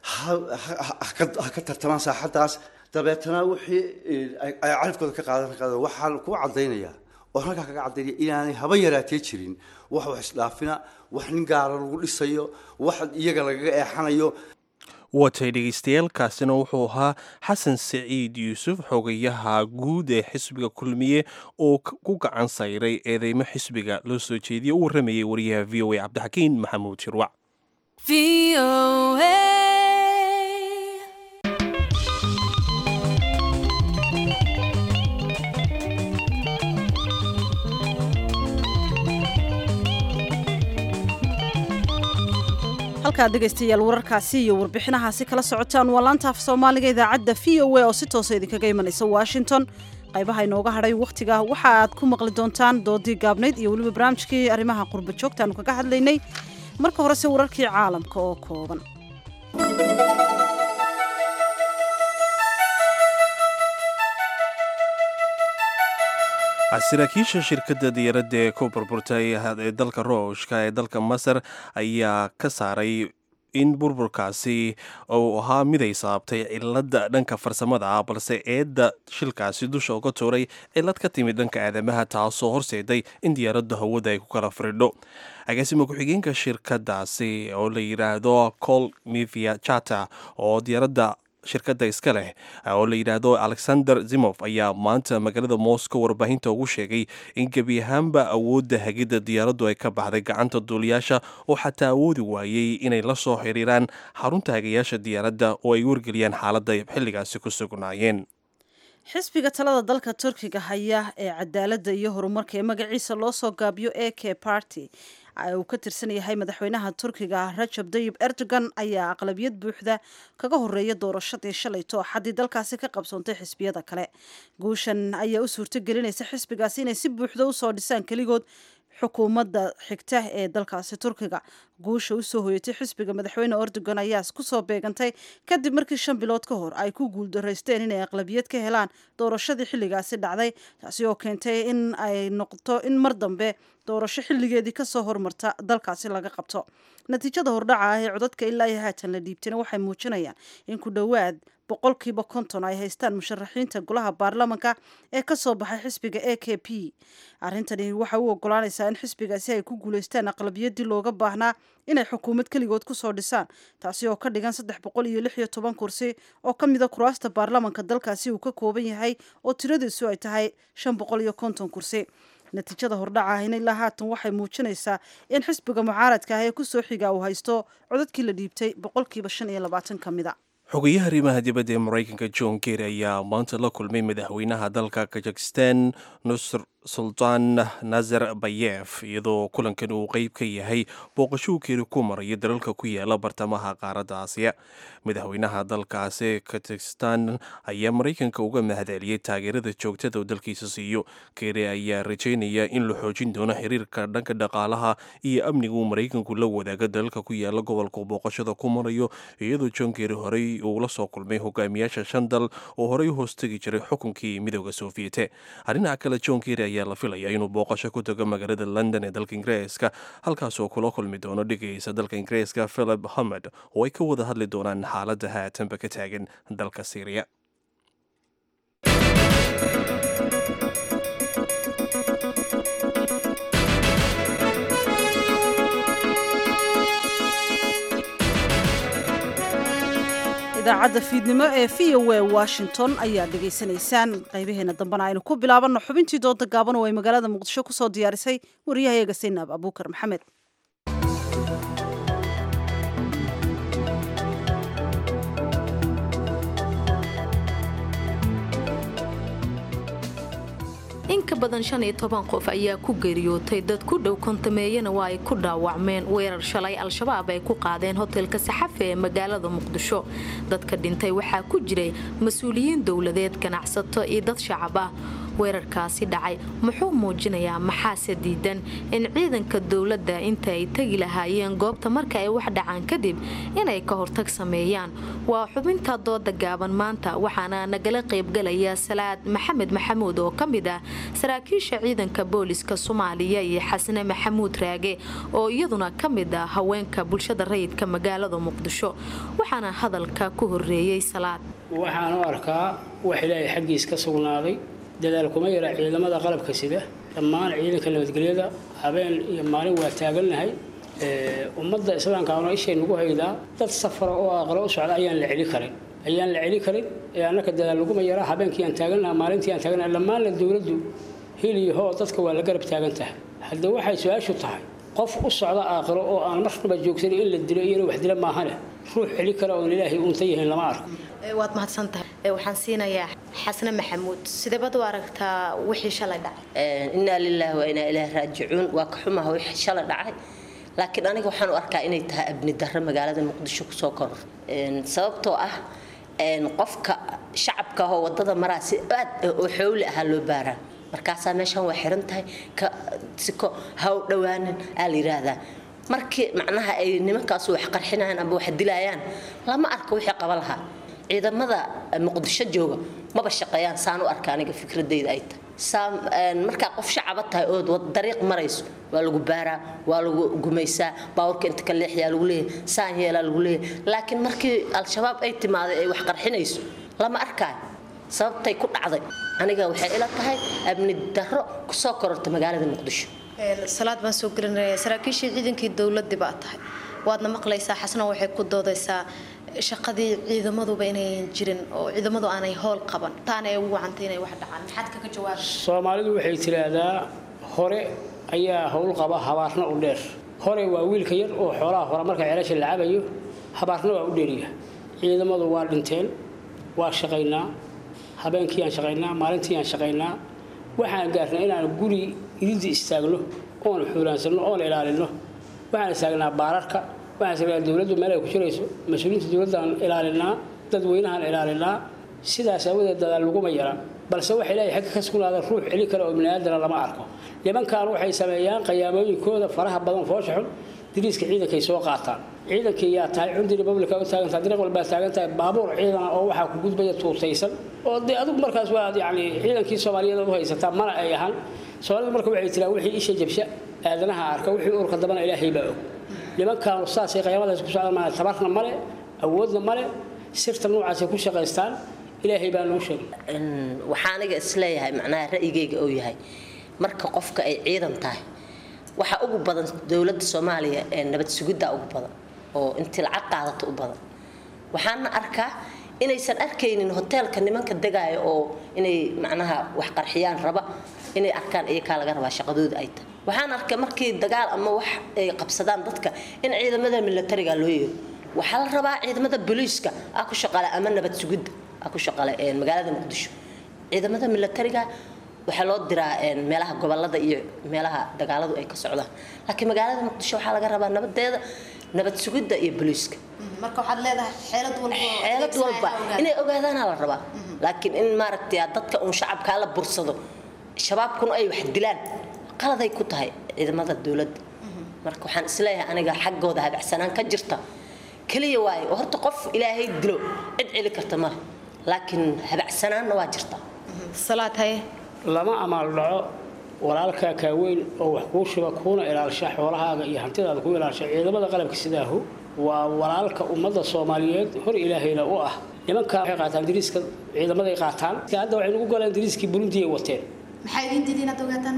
Speaker 13: ha ka tartamaan saaxaddaas dabeetana wixii ay califkooda ka qaadan qaadan waxaan ku cadaynayaa oo halkaa kaga cadaynaya inaanay haba yaraatee jirin wax wax isdhaafina wax nin gaara lagu dhisayo wax iyaga lagaga eexanayo
Speaker 1: watay dhegeystayaaalkaasina wuxuu ahaa xasan saciid yuusuf xogayaha guud ee xisbiga kulmiye oo ku gacan sayray eedeymo xisbiga loo soo jeediyey u warramayay wariyaha v o a cabdixakiin maxamuud shirwac
Speaker 2: halkaad dhegaystayaal wararkaasi iyo warbixinahaasi kala socotaan waa laanta af soomaaliga idaacadda v o a oo si toosa idinkaga imanaysa washington qaybaha inooga hadhay wakhtiga waxa aad ku maqli doontaan doodii gaabnayd iyo weliba barnaamijkii arrimaha qurba joogta aanu kaga hadlaynay marka horese wararkii caalamka oo kooban
Speaker 1: saraakiisha shirkadda diyaaradda ee ku burburtay ee dalka ruushka ee dalka masar ayaa ka saaray in burburkaasi uu ahaa mid ay sababtay cilada dhanka farsamada ah balse eedda shilkaasi dusha uga tuuray cilad ka timid dhanka aadamaha taasoo horseeday in diyaaradda hawada ay ku kala firidho agaasima ku-xigeenka shirkadaasi oo la yidhaahdo col mivia chata oo diyaaradda shirkadda iska leh oo la yidhaahdo alexander zimof ayaa maanta magaalada moscow warbaahinta ugu sheegay in gebi ahaanba awoodda hagidda diyaaraddu ay ka baxday gacanta duuliyaasha oo xataa awoodi waayey inay la soo xiriiraan xarunta hagayaasha diyaaradda oo ay wargeliyaan xaaladda ay xilligaasi ku sugnaayeen
Speaker 2: xisbiga talada dalka turkiga haya ee cadaaladda iyo horumarka ee magaciisa loo soo gaabiyo e k party uu ka tirsan yahay madaxweynaha turkiga rajab dayib erdogan ayaa aqlabiyad buuxda kaga horeeya doorashadii shalayto axaddii dalkaasi ka qabsoontay xisbiyada kale guushan ayaa u suurto gelinaysa xisbigaasi inay si buuxda usoo dhisaan keligood xukuumadda xigta ee dalkaasi turkiga guusha usoo hoyatay xisbiga madaxweyne erdogan ayaa kusoo beegantay kadib markii shan bilood ka hor ay ku guuldaraysteen inay aqlabiyad ka helaan doorashadii xilligaasi dhacday taasi oo keentay in ay noqoto in mar dambe doorasho xilligeedii kasoo hormarta dalkaasi laga qabto natiijada hordhaca ah ee codadka ilaa iyo haatan la dhiibtayna waxay muujinayaan in ku dhowaad boqolkiiba konton ay haystaan musharaxiinta golaha baarlamanka ee kasoo baxay xisbiga a k p arrintani waxay u ogolaanaysaa in xisbigaasi ay ku guuleystaan aqlabiyadii looga baahnaa inay xukuumad keligood kusoo dhisaan taasi oo ka dhigan saddex boqol iyo lix iyo toban kursi oo ka mida kuraasta baarlamanka dalkaasi uu ka kooban yahay oo tiradiisu ay tahay shan boqol iyo konton kursi natiijada hordhaca ahina ilaa haatan waxay muujinaysaa in xisbiga mucaaradka ah ee kusoo xiga uu haysto codadkii la dhiibtay boqolkiiba shan iyo labaatan ka mid a
Speaker 1: xogayaha arrimaha dibadda ee maraykanka john kerry ayaa maanta la kulmay madaxweynaha dalka kazakhistan nusr sultaan nazar bayef iyadoo kulankan uu qeyb ka yahay booqashuu keri ku maraya dalalka ku yaala bartamaha qaaradda aasiya madaxweynaha dalkaasi kazakhistan ayaa maraykanka uga mahadceliyey taageerada joogtada uu dalkiisa siiyo keri ayaa rajaynaya in la xoojin doono xiriirka dhanka dhaqaalaha iyo amniga uu maraykanku la wadaaga dalalka ku yaala gobolka booqashada ku marayo iyadoo john keri horey uu la soo kulmay hogaamiyaasha shan dal oo horey u hoostegi jiray xukunkii midooda soofiyete dhinaca kale john keri ayaa la filaya inuu booqasho ku tago magaalada london ee dalka ingiriiska halkaasoo kula kulmi doono dhigaysa dalka ingiriiska philip hamed oo ay ka wada hadli doonaan xaaladda haatanba ka taagan dalka syriya
Speaker 2: idaacadda fiidnimo ee v o a washington ayaa dhegaysanaysaan qaybaheena dambena aynu ku bilaabanno xubintii dooda gaaban oo ay magaalada muqdisho kusoo diyaarisay wariyahayaga saynaab abuukar maxamed
Speaker 5: in ka badan shan iyo toban qof ayaa ku geeriyootay dad ku dhow kontameeyana waa ay ku dhaawacmeen weerar shalay al-shabaab ay ku qaadeen hotelka saxafe ee magaalada muqdisho dadka dhintay waxaa ku jiray mas-uuliyiin dowladeed ganacsato iyo dad shacab ah weerarkaasi dhacay muxuu muujinayaa maxaase diidan in ciidanka dowladda inta ay tegi lahaayeen goobta marka ay wax dhacaan kadib inay ka hortag sameeyaan waa xubinta dooda gaaban maanta waxaana nagala qaybgalaya salaad maxamed maxamuud oo ka mid ah saraakiisha ciidanka booliska soomaaliya iyo xasne maxamuud raage oo iyaduna ka mid ah haweenka bulshada rayidka magaalada muqdisho waxaana hadalka ku horeeyey salaad
Speaker 14: waxaan u arkaa wax ilaahay xaggiis ka sugnaaday dadaal kuma yara ciidamada qalabka sida dhammaan ciidanka nabadgelyada habeen iyo maalin waa taagannahay ummadda islaamka ana ishay nagu haydaa dad safara oo aqlo u socda ayaan la celi karin ayaan la celi karin ee annaka dadaal laguma yaraa habeenkii aan taagannaha maalintii aan taagannaha dhammaanna dowladdu hil iyo hoo dadka waa la garab taagan tahay hadda waxay su-aashu tahay qof u socda aakhiro oo aan marnaba joogsanin in la dilo iyo in wax dila maahane ruux celi kara oon ilaahay uunta yahayn lama arko
Speaker 5: waad mahadsantahay waxaan siinayaa xasne maxamuud sideebad u aragtaa wixii shalay dhacay
Speaker 15: innaa lilaahi wa inaa ilaahi raajicuun waa ka xumaha wixii shalay dhacay laakiin aniga waxaan u arkaa inay tahay abni darro magaalada muqdisho kusoo koror sababtoo ah qofka shacabka ahoo wadada maraa si aad oo xowli ahaa loo baaraa markaasaa meeshan waa xiran tahay siko haw dhowaanan aa la yidhaahdaa markii macnaha ay nimankaasu wax qarxinayaan amba wax dilayaan lama arko wixii qaba lahaa ciidamada muqdisho jooga maba shaqeeyaan saan u arka aniga fikradayda ay tahay markaa qof shacaba tahay ood dariiq marayso waa lagu baaraa waa lagu gumaysaa baawurka inta ka leexyaa lagu leeyahay saan yeelaa lagu leeyahay laakiin markii al-shabaab ay timaaday ay wax qarxinayso lama arkaayo sababtay ku dhacday aniga waxay ila tahay amni darro kusoo kororta magaalada muqdisho
Speaker 5: salaad baan soo gelinaya saraakiishii ciidankii dowladii baa tahay waadna maqlaysaa xasna waxay ku doodaysaa shaqadii ciidamaduba inayan jirin oo ciidamadu aanay howl qaban taana ay ugu wacantay inay wax dhacaan maxaad kaga jawaabay
Speaker 14: soomaalidu waxay tiraahdaa hore ayaa howl qaba habaarna u dheer hore waa wiilka yar oo xoolaha hore marka ceelasha la cabayo habaarna waa u dheeriya ciidamadu waa dhinteen waa shaqaynaa habeenkii aan shaqaynaa maalintii aan shaqaynaa waxaan gaarnay inaan guri idinta istaagno oon xuulaansano oon ilaalino waxaan istaagnaa baararka waxaan istaagnaa dowladdu meel ay ku jirayso mas-uuliyiinta dowladdaan ilaalinaa dadweynahaan ilaalinaa sidaas aawadeed dadaal laguma yara balse waxa ilaahay xagga ka sugnaada ruux celi kale oo biniaadana lama arko nimankan waxay sameeyaan qayaamooyinkooda faraha badan foosha xun diriiska ciidankay soo qaataan ciidankii yaa tahay cundi republica u taagantahay dariiq walbaa taagan tahay baabuur ciidana oo waxaa ku gudbaya tuutaysan oo dee adigu markaas waa yani ciidankii soomaaliyeed u haysataa mana ay ahaan soomaalidu marka waxay tiraa wixii isha jabsha aadanaha arka wixii urka dambana ilaahay baa og nimankaanu saasay qayaamadaas ku socdaan maa tabarna male awoodna male sirta noocaasay ku shaqaystaan ilaahay baa noo sheegay
Speaker 15: waxaa aniga isleeyahay macnaha ra'yigayga oo yahay marka qofka ay ciidan tahay waxaa ugu badan dowladda soomaaliya ee nabad sugidda ugu badan oo intii lacag qaadato u badan waxaana arkaa inaysan arkaynin hoteelka nimanka degaaya oo inay macnaha wax qarxiyaan raba inay arkaan iyakaa laga rabaa shaqadooda ay tahay waxaan arkay markii dagaal ama wax ay qabsadaan dadka in ciidamada militariga loo yeero waxaa la rabaa ciidamada booliiska ah ku shaqaale ama nabad sugidda ah ku shaqaale magaalada muqdisho ciidamada militariga waxaa loo diraa meelaha gobolada iyo meelaha dagaaladu ay ka socdaan laakiin magaalada muqdisho waxaa laga rabaa nabadeeda nabad sugidda iyo booliiska
Speaker 5: marka waxaad leedahay xeelad walba
Speaker 15: xeelad walba inay ogaadaana la rabaa laakiin in maaragtay dadka uun shacabkaa la bursado shabaabkuna ay wax dilaan qaladay ku tahay ciidamada dowladda marka waxaan isleeyahay aniga xaggooda habacsanaan ka jirta keliya waaye oo horta qof ilaahay dilo cid celi karta male laakiin habacsanaanna waa jirta
Speaker 5: salaad haye
Speaker 14: lama amaal dhaco walaalkaa kaaweyn oo wax kuu shuba kuuna ilaalsha xoolahaaga iyo hantidaada ku ilaalsha ciidamada qalabka sidaahu waa walaalka ummadda soomaaliyeed hor ilaahayna u ah nimanka waxay qaataan dariiska ciidamaday qaataan hadda waxay nagu golaan dariiskii burundi ay wateen
Speaker 5: maxaa idin diiday inaad ogaataan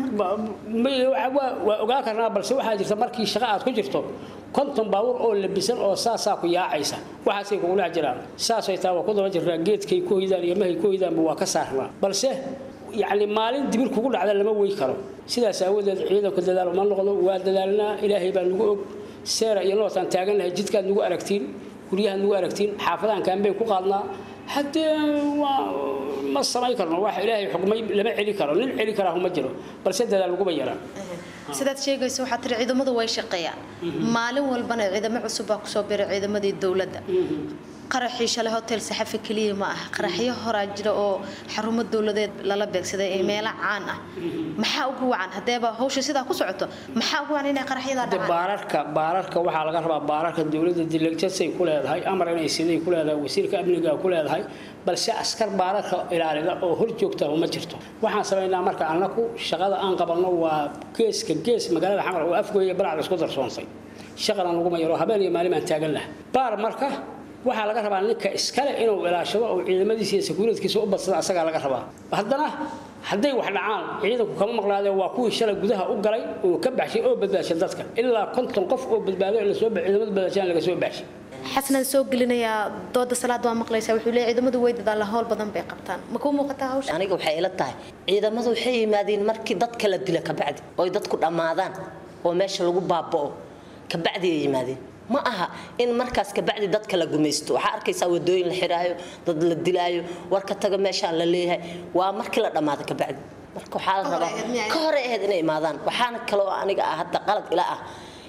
Speaker 14: waa ogaan karnaa balse waxaa jirta markii shaqa aad ku jirto konton baabuur oo labisan oo saasaa ku yaacaysa waxaasay kugula jiraan saasay taa waa ku daba jirnaa geedkay ku hoydaan iyo mahay ku hoydaanba waa ka saarnaa balse yacni maalin dibir kugu dhacda lama wey karo sidaas aawadeed ciidanku dadaal uma noqdo waa dadaalnaa ilaahay baa nagu og seera iyo nootaan taagannahay jidkaad nagu aragtiin guryahaad nagu aragtiin xaafadahan kaanbay ku qaadnaa haddee waa ma samayn karno wax ilaahay xukmay lama celi karo nin celi karaahu ma jiro balse dadaal laguma yaraan
Speaker 5: sidaad sheegayso waxaa tiri ciidamadu way shaqeeyaan maalin walbana ciidamo cusub baa kusoo biray ciidamadii dowladda qaraxii shalay hotel saxafi keliya ma aha qaraxyo horaa jira oo xarumo dowladeed lala beegsaday ee meelo caan ah maxaa ugu wacan haddeeba hawsha sidaa ku socoto maxaa ugu wacan inay qaraxyadaa dhacaan
Speaker 14: baararka baararka waxaa laga rabaa baararka dowladda dilajasay ku leedahay amar inay siday ku leedahay wasiirka amniga ku leedahay balse askar baararka ilaalida oo hor joogta uma jirto waxaan samaynaa marka annaku shaqada aan qabanno waa geeska gees magaalada xamar oo afgooya balacda isku darsoontay shaqana laguma yaro habeen iyo maalin baan taagan laha baar marka waxaa laga rabaa ninka iskale inuu ilaashado oo ciidamadiisa iyo sakuuradkiisa u badsada asagaa laga rabaa haddana hadday wax dhacaan ciidanku kama maqlaadeen waa kuwii shalay gudaha u galay oo ka baxshay oo badbaashay dadka ilaa konton qof oo badbaado in lasoo ciidamada badbaashaan laga soo baxshay
Speaker 5: xasanaan soo gelinayaa dooda salaad waa maqlaysaa wuxuu leeyahay ciidamadu way dadaalaan howl badan bay qabtaan ma kuu muuqataa hawsha
Speaker 15: aniga waxay ila tahay ciidamadu waxay yimaadeen markii dadka la dila kabacdi oo dadku dhammaadaan oo meesha lagu baaba'o kabacdi ay yimaadeen ma aha in markaas kabacdi dadka la gumaysto waxaa arkaysaa wadooyin la xiraayo dad la dilaayo warka taga meeshaan la leeyahay waa markii la dhammaado kabacdi marka waxaa la rabaa ka hore ahayd inay imaadaan waxaana kaloo aniga ah hadda qalad ila ah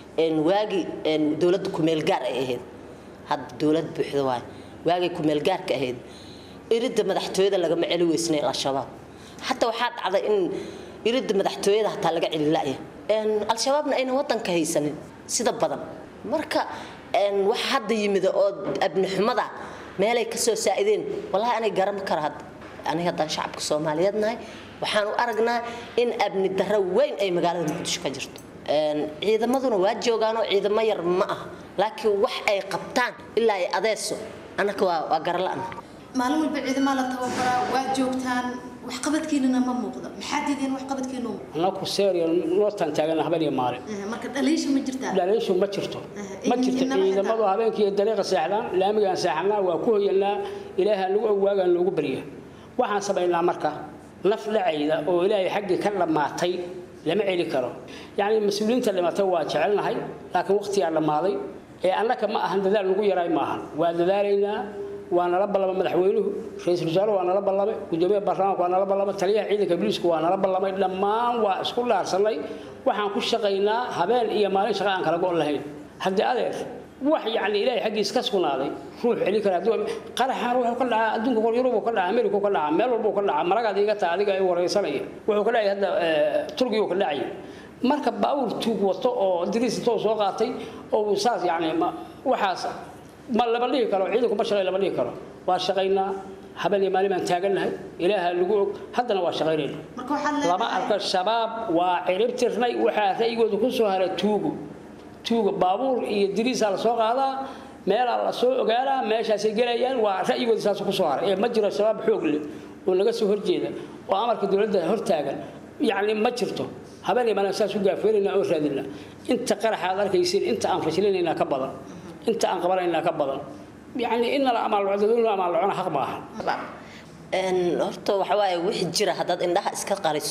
Speaker 15: waagii dowladda kumeel gaar ay ahayd hadda dowlad buuxda waay waagay kumeel gaarka ahayd iridda madaxtooyada lagama celi weysnay al-shabaab hataa waxaa dhacday in iridda madaxtooyada hataa laga celi la'ya al-shabaabna ayna wadanka haysanin sida badan marka wax hadda yimida oo abnixumada meelay kasoo saa'ideen wallahi anay garan kara hadda aniga haddaan shacabka soomaaliyeed nahay waxaan u aragnaa in abni darro weyn ay magaalada muqdisho ka jirto ciidamaduna waa joogaanoo ciidamo yar ma ah laakiin wax ay qabtaan ilaa ay adeeso annaka waa garala'na
Speaker 5: maalin walba ciidamaa la tababaraa waa joogtaan waxqabadkiinana ma muuqdo maxaa diideen waxqabadkiinu
Speaker 14: annaku seeriya nootaan taagana habeen iyo maalin
Speaker 5: marka dhaliisha ma jirtaa
Speaker 14: dhaliishu ma jirto ma jirto ciidamadu habeenkii dariiqa seexdaan laamigaan seexanaa waa ku hoyanaa ilaaha nagu ogwaagaan loogu barya waxaan samaynaa marka naf dhacayda oo ilaahay xaggii ka dhammaatay lama celi karo yacni mas-uuliyiinta dhimatay waa jecelnahay laakiin waqtigaa dhammaaday ee annaka ma ahan dadaal nagu yaraay ma ahan waa dadaalaynaa waa nala ballamay madaxweynuhu ra-iisul wasaare waa nala ballamay gudoomiyaha baarlamaanka waa nala ballamay taliyaha ciidanka booliisku waa nala ballamay dhammaan waa isku dhaarsanay waxaan ku shaqaynaa habeen iyo maalin shaqa aan kala go' lahayn haddii adeer wax yacni ilaahay xaggiis ka sugnaaday ruux celi kara qaraxaan wuxuu ka dhacaa adduunka kor yurub ka dhacaa amerika ka dhacaa meel walba ka dhacaa maragaad iga taa adiga ay wareysanaya wuxuu ka dhacay hadda turkiga ka dhacay marka baawur tuug wato oo diriis intoo soo qaatay oo saas yacni waxaas ma lama dhihi karo ciidanku ma shaqay lama dhihi karo waa shaqaynaa habeen iyo maalin baan taagannahay ilaaha lagu og haddana waa shaqaynayna lama arko shabaab waa ciribtirnay waxaa ra'yigooda ku soo haray tuugu tuuga baabuur iyo diriisaa la soo qaadaa meelaa la soo ogaadaa meeshaasay gelayaan waa ra'yigooda saas ku soo haray ee ma jiro shabaab xoog leh oo laga soo horjeeda oo amarka dowladda hortaagan yacni ma jirto habeen iyo maalin saas u gaafeynayna oo raadina inta qaraxa aad arkaysiin inta aan fashilinaynaa ka badan inta aan qabanaynaa ka badan yacni in la amaalocdo amaal locona xaq ma aha
Speaker 15: horta waxa waaye wixii jira haddaad indhaha iska qariso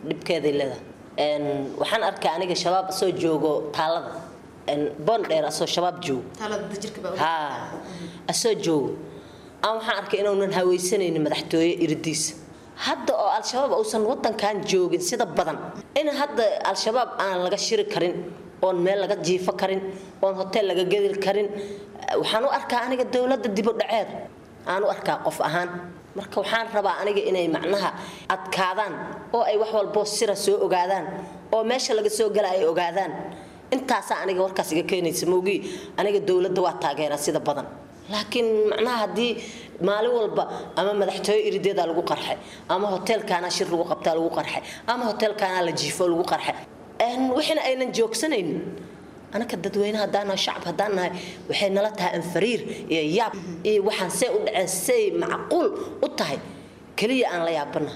Speaker 15: dhibkeeday leedahay waxaan arkaa aniga shabaab asoo joogo taalada boondheer asoo shabaab joogo ha asoo joogo aan waxaan arkay inuunan hawaysanaynin madaxtooye iridiisa hadda oo al-shabaab uusan wadankan joogin sida badan in hadda al-shabaab aan laga shiri karin oon meel laga jiifo karin oon hoteel laga gedi karin waxaan u arkaa aniga dowladda dibu dhaceed aan u arkaa qof ahaan marka waxaan rabaa aniga inay macnaha adkaadaan oo ay wax walbo sira soo ogaadaan oo meesha laga soo gala ay ogaadaan intaasaa aniga warkaas iga keenaysa moogii aniga dowladda waa taageera sida badan laakiin macnaha haddii maalin walba ama madaxtooye irideedaa lagu qarxay ama hoteelkaana shir lagu qabtaa lagu qarxay ama hoteelkaana la jiifo lagu qarxay wixina aynan joogsanaynin anaka dadweyne haddaan nahay shacab haddaan nahay waxay nala tahay anfariir iyo yaab iyo waxaan see u dhaceen say macquul u tahay keliya aan la yaabana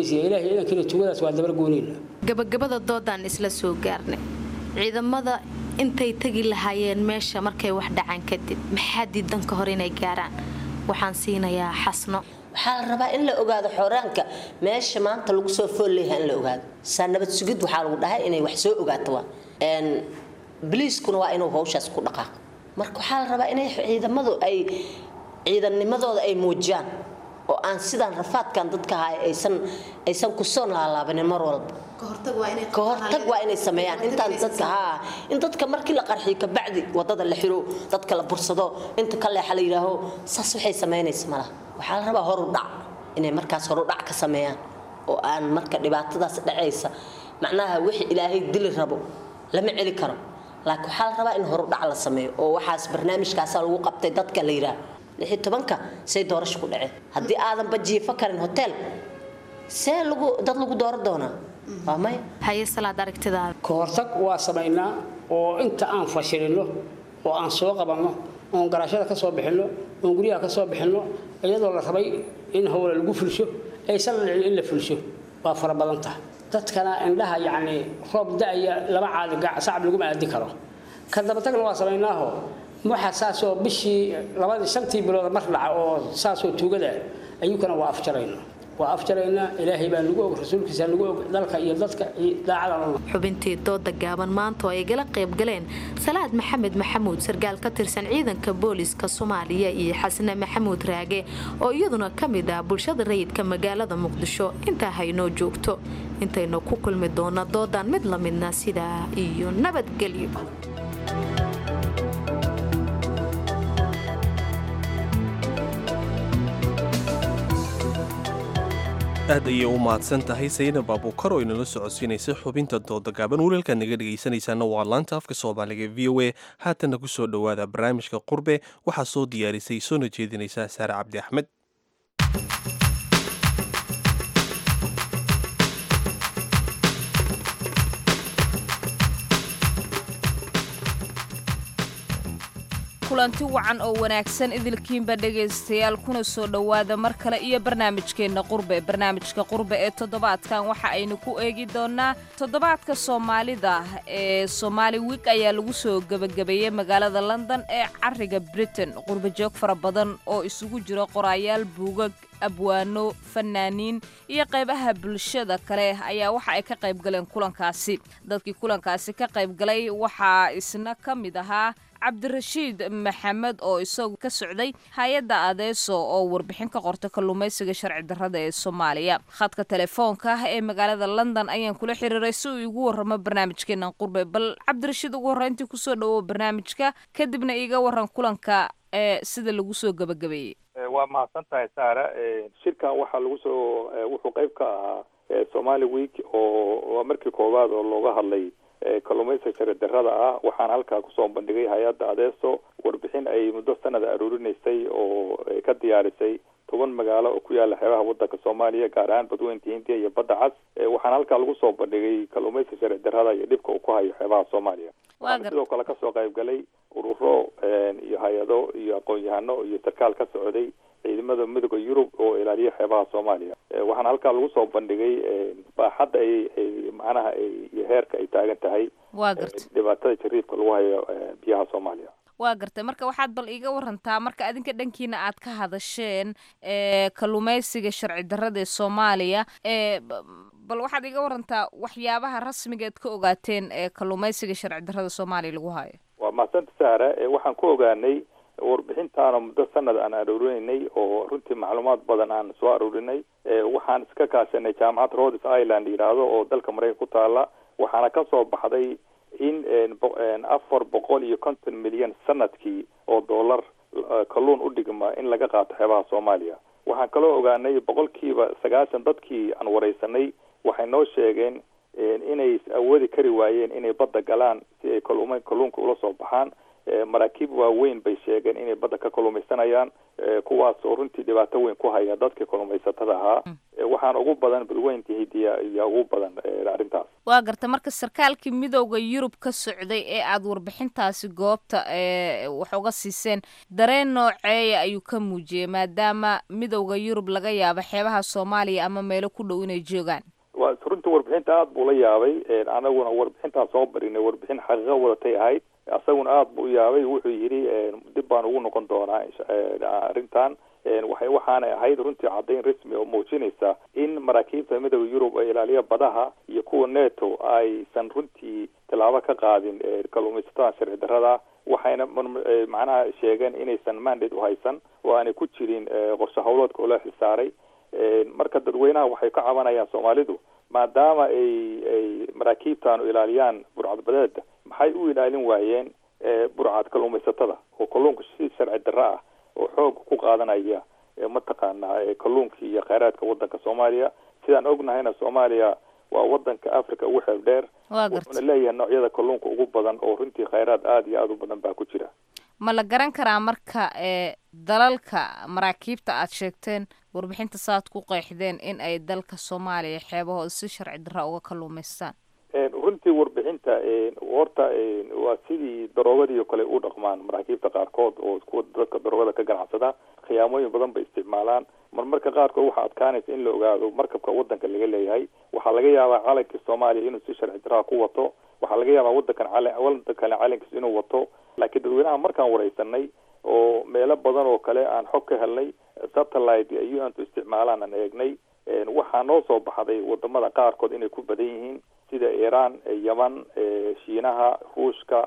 Speaker 5: gabagabada doodaan isla soo gaarnay ciidamada intay tegi lahaayeen meesha markay wax dhacaan kadib maxaa diidan ka hor inay gaaraan waxaan siinayaa xasno
Speaker 15: waxaa la rabaa in la ogaado xoraanka meesha maanta lagu soo fool leeyahay in la ogaado saa nabad sugid waxaa lagu dhahay inay wax soo ogaato waa biliiskuna waa inuu hawshaas ku dhaqaaqo marka waxaa la rabaa inay ciidamadu ay ciidannimadooda ay muujiyaan oo aan sidaan rafaadkan dadka ahay aysan aysan kusoo laalaabanin mar walba ka hortag waa inay sameeyaan intaan dadka haa in dadka markii la qarxiyo kabacdi wadada la xiro dadka la bursado inta ka leexa la yidhaaho saas waxay samaynaysa malaha waxaa la rabaa horu dhac inay markaas horu dhac ka sameeyaan oo aan marka dhibaatadaas dhacaysa macnaha wixii ilaahay dili rabo lama celi karo laakiin waxaa la rabaa in horu dhac la sameeyo oo waxaas barnaamijkaasaa lagu qabtay dadka la yidhaah lixi tobanka say doorasho ku dhaceen haddii aadanba jiifo karin hotel see lagu dad lagu dooran doonaa waa maya
Speaker 5: haye salaad aragtidaada
Speaker 14: ka hortag waa samaynaa oo inta aan fashilino oo aan soo qabanno oon garaashada ka soo bixinno oon guryaha ka soo bixinno iyadoo la rabay in howla lagu fulsho aysan dhicin in la fulsho waa fara badan tahay dadkana indhaha yacni roob da-aya laba caadi sacab laguma aadi karo ka dabatagna waa samaynaaho waxa saasoo bishii labadii shantii bilood mar dhaca oo saasoo tuugada ayuukana waa afjarayna waa afjaraynaa ilaahay baa nagu og rasuulkiisa nagu og dalka iyo dadka daacada
Speaker 5: xubintii dooda gaaban maanta oo ay gala qayb galeen salaad maxamed maxamuud sarkaal ka tirsan ciidanka booliska soomaaliya iyo xasne maxamuud raage oo iyaduna ka mid ah bulshada rayidka magaalada muqdisho intaa haynoo joogto intaynu ku kulmi doona doodan mid la midna sidaa iyo nabadgelyo
Speaker 1: aad ayay u mahadsan tahay saynab abuukar oo inala socodsiinaysa xubinta dooda gaaban wiilalka naga dhegaysanaysaana waa laanta afka soomaaliga v o a haatanna ku soo dhowaada barnaamijka qurbe waxaa soo diyaarisay soona jeedinaysa saare cabdi axmed
Speaker 16: kulanti wacan oo wanaagsan idilkiinba dhegaystayaal kuna soo dhowaada mar kale iyo barnaamijkeenna qurbe barnaamijka qurbe ee toddobaadkan waxa aynu ku eegi doonnaa toddobaadka soomaalida ee somaali wig ayaa lagu soo gebagabeeyey magaalada london ee cariga britain qurbajoog fara badan oo isugu jiro qoraayaal buugag abwaano fanaaniin iyo qaybaha bulshada kale ayaa waxa ay ka qayb galeen kulankaasi dadkii kulankaasi ka qayb galay waxaa isna ka mid ahaa cabdirashiid maxamed oo isagu ka socday hay-adda adeeso oo warbixin ka qorta kalluumaysiga sharci darrada ee soomaaliya khadka telefoonka ah ee magaalada london ayaan kula xiriiray si uu igu warramo barnaamijkeenan qurbe bal cabdirashiid ugu horreyntii kusoo dhawow barnaamijka kadibna iiga waran kulanka ee sida lagu soo gebagabeeyey
Speaker 17: waa mahadsan tahay saara shirkan waxaa lagu soo wuxuu qayb ka ahaa somali week oo waa markii koowaad oo looga hadlay kalluumaysiga sharci darrada ah waxaana halkaa kusoo bandhigay hay-adda adeeso warbixin ay muddo sanada aruurinaysay oo ka diyaarisay toban magaalo oo ku yaala xeebaha wadanka soomaaliya gaar ahaan badweynka hindiya iyo badda cas waxaana halkaa lagu soo bandhigay kalluumaysiga sharci darrada iyo dhibka uu ku hayo xeebaha soomaaliya waxaana sidoo kale kasoo qayb galay ururo iyo hay-ado iyo aqoon-yahano iyo sarkaal ka socday ciidamada midooda yurub oo ilaaliya xeebaha soomaaliya waxaana halkaa lagu soo bandhigay baaxadda ay ay macnaha iyo heerka ay taagan tahay
Speaker 16: waa garta
Speaker 17: dhibaatada jariibka lagu hayo biyaha soomaaliya
Speaker 16: waa gartay marka waxaad bal iiga warantaa marka adinka dhankiina aad ka hadasheen ee kalluumaysiga sharci darrada ee soomaaliya ee bal waxaad iga warantaa waxyaabaha rasmigeed ka ogaateen ee kalluumaysiga sharci darrada soomaaliya lagu hayo
Speaker 17: waa mahadsanta sahra waxaan ku ogaanay warbixintaana muddo sanad aan aruurinaynay oo runtii macluumaad badan aan soo aruurinay waxaan iska kaashanay jaamacad rhodes island yidhaahdo oo dalka maraykan ku taala waxaana ka soo baxday in afar boqol iyo konton milyan sanadkii oo dollar kalluun u dhigma in laga qaato xeebaha soomaaliya waxaan kaloo ogaanay boqolkiiba sagaashan dadkii aan wareysanay waxay noo sheegeen inay awoodi kari waayeen inay badda galaan si ay kalluuma kalluunka ula soo baxaan maraakiib waaweyn bay sheegeen inay badda ka kalluumaysanayaan kuwaas oo runtii dhibaato weyn ku haya dadkii kalluumaysatada ahaa waxaana ugu badan badweynta hidiya iyo ugu badan arrintaas
Speaker 16: waa garta marka sarkaalkii midowda yurub ka socday ee aada warbixintaasi goobta wax uga siiseen dareen nooceeya ayuu ka muujiyey maadaama midowda yurub laga yaabo xeebaha soomaaliya ama meelo ku dhow inay joogaan
Speaker 17: wa runtii warbixinta aada buu la yaabay anaguna warbixintaan soo barinay warbixin xaqiiqo wadatay ahayd isaguna aada buu u yaabay wuxuu yidhi dib baan ugu noqon doonaa arrintan waxay waxaanay ahayd runtii caddayn rasmi oo muujinaysa in maraakiibta midooda yurub ee ilaaliya badaha iyo kuwa neto aysan runtii tallaabo ka qaadin kalluumaysatada sharci darrada waxayna macnaha sheegeen inaysan mandate uhaysan oo aanay ku jirin qorshe howloodka oo loo xilsaaray marka dadweynaha waxay ka cabanayaan soomaalidu maadaama ay ay maraakiibtaanu ilaaliyaan burcadbadeeda maxay u ilaalin waayeen burcad kalluumaysatada oo kalluunka si sharci darro ah oo xoog ku qaadanaya mataqaanaa kalluunkii iyo kheyraadka wadanka soomaaliya sidaan ognahayna soomaaliya waa wadanka africa ugu xeeb dheer wuxuuna leeyahay noocyada kalluunka ugu badan oo runtii kheyraad aada iyo aada u badan baa ku jira
Speaker 16: ma la garan karaa marka ee dalalka maraakiibta aad sheegteen warbixinta saaad ku qeexdeen in ay dalka soomaaliya xeebahooda si sharci darra uga kalluumaystaan
Speaker 17: runtii warbixinta horta waa sidii daroogadii oo kale u dhaqmaan maraakiibta qaarkood oo kuwa dadka daroogada ka ganacsada khiyaamooyin badan bay isticmaalaan marmarka qaarkood waxaa adkaanaysa in la ogaado markabka wadanka laga leeyahay waxaa laga yaabaa calankii soomaaliya inuu si sharci darraa ku wato waxaa laga yaabaa wadankan cal wadankale calankiis inuu wato laakiin dadweynaha markaan wareysanay oo meelo badan oo kale aan xog ka helnay satellite iyo untu isticmaalaan aan eegnay waxaa noo soo baxday wadamada qaarkood inay ku badan yihiin sida iran yeman shiinaha ruushka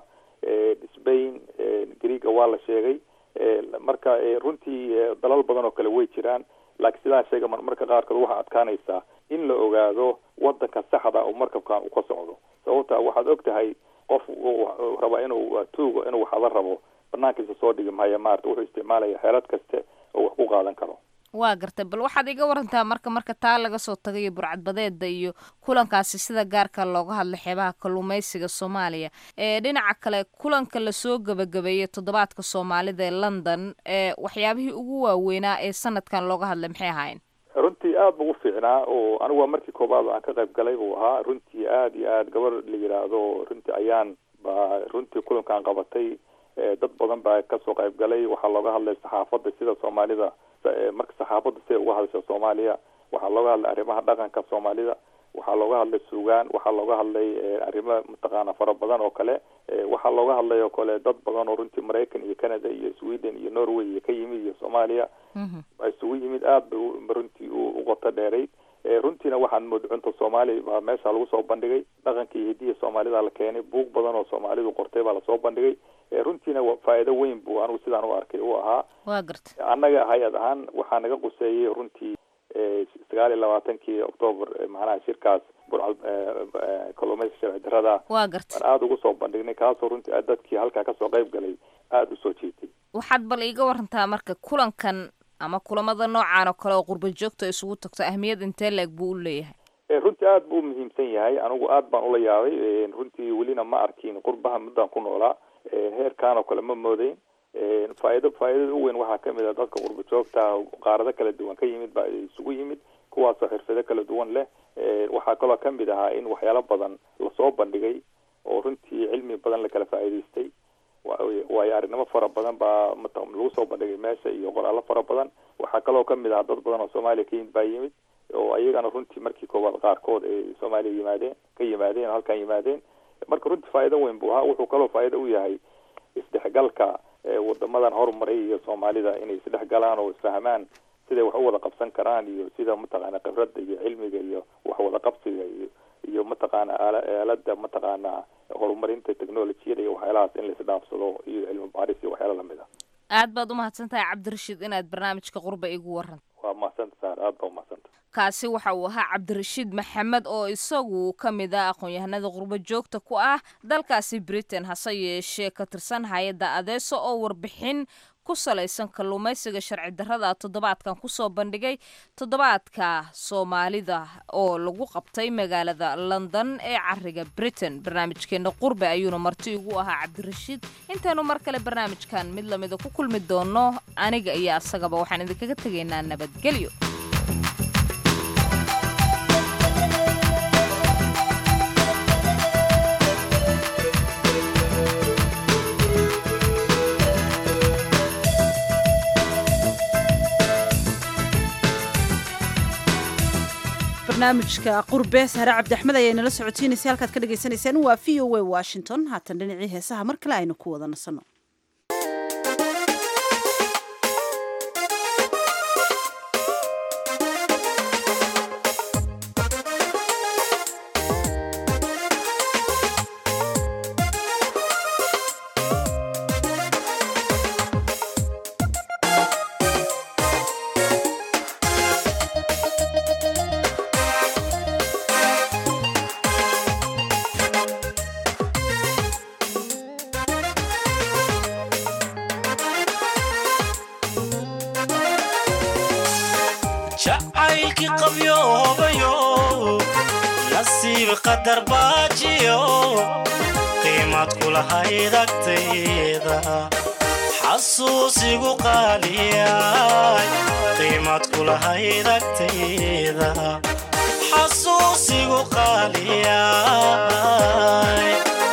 Speaker 17: spain greega waa la sheegay marka runtii dalal badan oo kale way jiraan laakiin sidaan sheega marmarka qaarkood waxaa adkaanaysaa in la ogaado wadanka saxda oo markabkan uu ka socdo sababta waxaad og tahay qof raba inuu tuugo inuu waxada rabo banaankiisa soo dhigi maayo maarata wuxuu isticmaalaya xeelad kaste oo wax ku qaadan karo
Speaker 16: waa gartay bal waxaad iga warantaa marka marka taa laga soo tagayo burcadbadeeda iyo kulankaasi sida gaarka looga hadlay xeebaha kalluumaysiga soomaaliya ee dhinaca kale kulanka lasoo gabagabeeyey toddobaadka soomaalida ee london ee waxyaabihii ugu waaweynaa ee sanadkan looga hadlay maxay ahaayeen
Speaker 17: runtii aada buu u fiicnaa oo anigu waa markii koobaad aan ka qayb galay buu ahaa runtii aada iyo aada gabar la yidhaahdo runtii ayaan baa runtii kulankaan qabatay dad badan baa kasoo qayb galay waxaa looga hadlay saxaafadda sida soomaalida marka saxaafadda siday uga hadasha soomaaliya waxaa looga hadlay arrimaha dhaqanka soomaalida waxaa looga hadlay suugaan waxaa looga hadlay arrimo mataqaana fara badan oo kale waxaa looga hadlay oo kale dad badan oo runtii maraykan iyo canada iyo sweden iyo norway iyo ka yimid iyo soomaaliya isugu yimid aada ba runtii u qoto dheerayd runtiina waxaan mood cunta soomaali baa meesha lagu soo bandhigay dhaqanka iyo hidiya soomaalida la keenay buug badan oo soomaalidu qortay baa lasoo bandhigay runtiina faa'iido weyn buu anigu sidaan u arkay u ahaa
Speaker 16: waa garta
Speaker 17: annaga hay-ad ahaan waxaa naga quseeyey runtii sagaal iyo labaatankii octoobar macnaha shirkaas burcad kalluumayska sharci darrada
Speaker 16: waa garta
Speaker 17: aan aada ugu soo bandhignay kaasoo runtii dadkii halkaa kasoo qayb galay aada usoo jiitay
Speaker 16: waxaad bal iiga warantaa marka kulankan ama kulamada noocaan oo kale oo qurba joogta isugu tagto ahmiyad intee la-eg buu u leeyahay
Speaker 17: runtii aada buu umuhiimsan yahay anigu aad baan ula yaabay runtii welina ma arkin qurbaha muddaan ku noolaa heerkaan oo kale ma moodeyn faa'iido faa'iidada u weyn waxaa kamid ah dadka qurba joogta qaarado kala duwan ka yimid baa isugu yimid kuwaasoo xirfado kala duwan leh waxaa kaloo kamid ahaa in waxyaalo badan lasoo bandhigay oo runtii cilmi badan lakala faa'iidaystay waayo arrinimo fara badan baa lagu soo bandhigay meesha iyo qoraallo fara badan waxaa kaloo kamid ahaa dad badan oo soomaaliya ka yimid baa yimid oo ayagana runtii markii koowaad qaarkood ay soomaaliya yimaadeen ka yimaadeen halkan yimaadeen marka runtii faa'iido weyn buu ahaa wuxuu kaloo faa'iido u yahay isdhexgalka wadamadan horumaray iyo soomaalida inay isdhex galaan oo isfahmaan siday wax u wada qabsan karaan iyo sida mataqaana khibradda iyo cilmiga iyo wax wada qabsiga iyo iyo mataqaana aala aalada mataqaana horumarinta technolojiyada iyo waxyaalahaas in laisdhaafsado iyo cilmi baaris iyo waxyaala lamid a
Speaker 16: aad baad u mahadsan tahay cabdirashiid inaad barnaamijka qurba igu warranto
Speaker 17: waa mahadsanta saar aad baa umahadsanta
Speaker 16: kaasi waxa uu ahaa cabdirashiid maxamed oo isagu ka mid ah aqoon-yahanada qurbo joogta ku ah dalkaasi britain hase yeeshee ka tirsan hay-adda adeeso oo warbixin ku salaysan kalluumaysiga sharci darrada toddobaadkan kusoo bandhigay toddobaadka soomaalida oo lagu qabtay magaalada london ee cariga britain barnaamijkeena qurbe ayuuna marti igu ahaa cabdirashiid intaynu mar kale barnaamijkan mid lamida ku kulmi doono aniga iyo asagaba waxaan idinkaga tegaynaa nabadgelyo
Speaker 2: barnaamijka qurbe sahre cabdiaxmed ayaa inala socotiinaysay halkaad ka dhagaysanaysaan waa v o a washington haatan dhinacii heesaha mar kale aynu ku wada nasanno
Speaker 18: jacaylkii qabyoobayo nasiib qadar baajiyo qiimad kulahayd agtayda xasuusigu qaaliyay qiimad kulahayd agtayda xasuusigu qaaliyay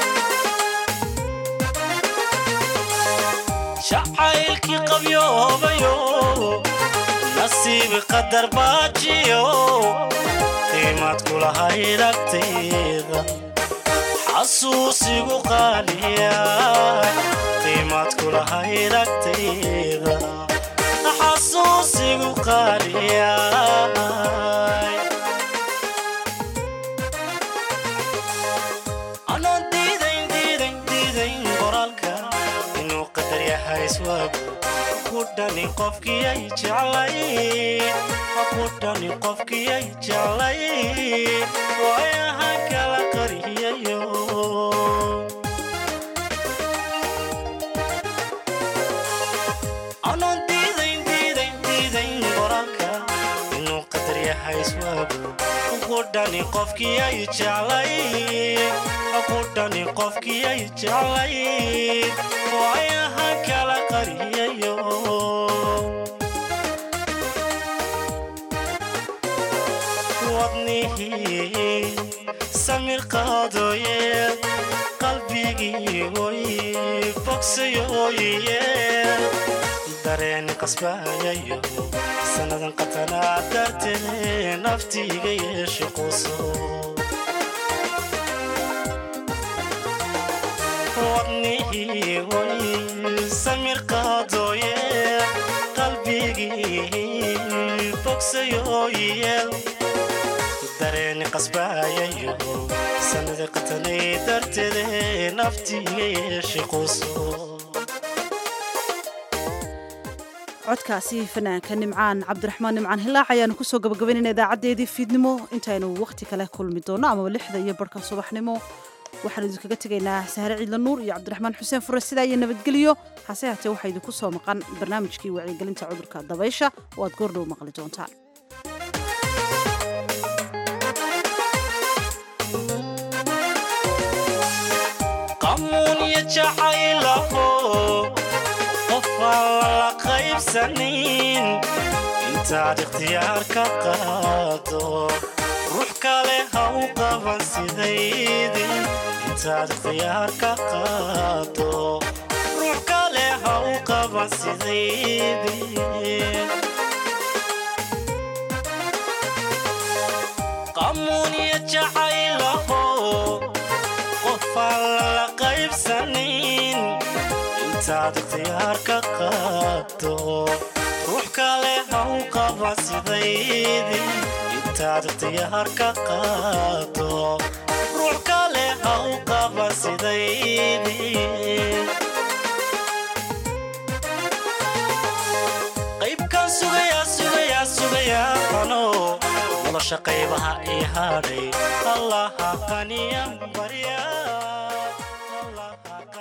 Speaker 18: jacaylkii qabyoobayo nasiib qadar baajiyo qiimad kulahayd agtayda xasuusigu qaaliyay qiimad kulahayd agtayda xasuusigu qaaliyay anoo diidayn diidayn diidayn qoraalka inuu qadar yahay iswaagu kudhani qofkii ay jeclay kudhani qofkii ay jeclay waayaha kala qariyayo anoon diidayn diidayn diidayn qoraalka inuu qadar yahay iswaagu kudhani qofkii ay jeclay kudhani qofkii ay jeclay waayaha kala qariyayo wadnihii samir qaadooye qalbigii oy bogsayooye dareeni qasbaayayo sannadan qatanaa dartee naftiiga yeeshe quso wadnihii oy samir qaadooye qalbigii bogsayooyeel dareeni qasbaayayo sanada qatanay darteede naftiiga yeeshe quso
Speaker 2: codkaasi fanaanka nimcaan cabdiraxmaan nimcaan hilaac ayaanu kusoo gabagabaynayna idaacadeedii fiidnimo intaynu wakhti kale kulmi doonno amaba lixda iyo barhka subaxnimo waxaanu idinkaga tegaynaa sahre ciidla nuur iyo cabdiraxmaan xuseen fure sidaa iyo nabadgelyo hase haatee waxaa idinku soo maqan barnaamijkii wacyigelinta cudurka dabaysha oo aad goordhow maqli doontaan
Speaker 18: qamuunya jacaylaho qofaan lala qaybsanin intaad ikhtiyaar ka qaado ruux kale ha u qaban sidaydii intaad ikhtiyaar ka qaado ruux kale ha u qaban sidaydii qamuunya jacaylaho qofaan lala qaybsanin intaad ikhtiyaar ka qaado ruux kale ha u qaba sidaydii intaad diyaar ka qaado ruux kale ha u qaba sidaydii qaybkaan sugayaa sugayaa sugayaa ano nolosha qaybaha ii hadhay allaha qaniyan baryaa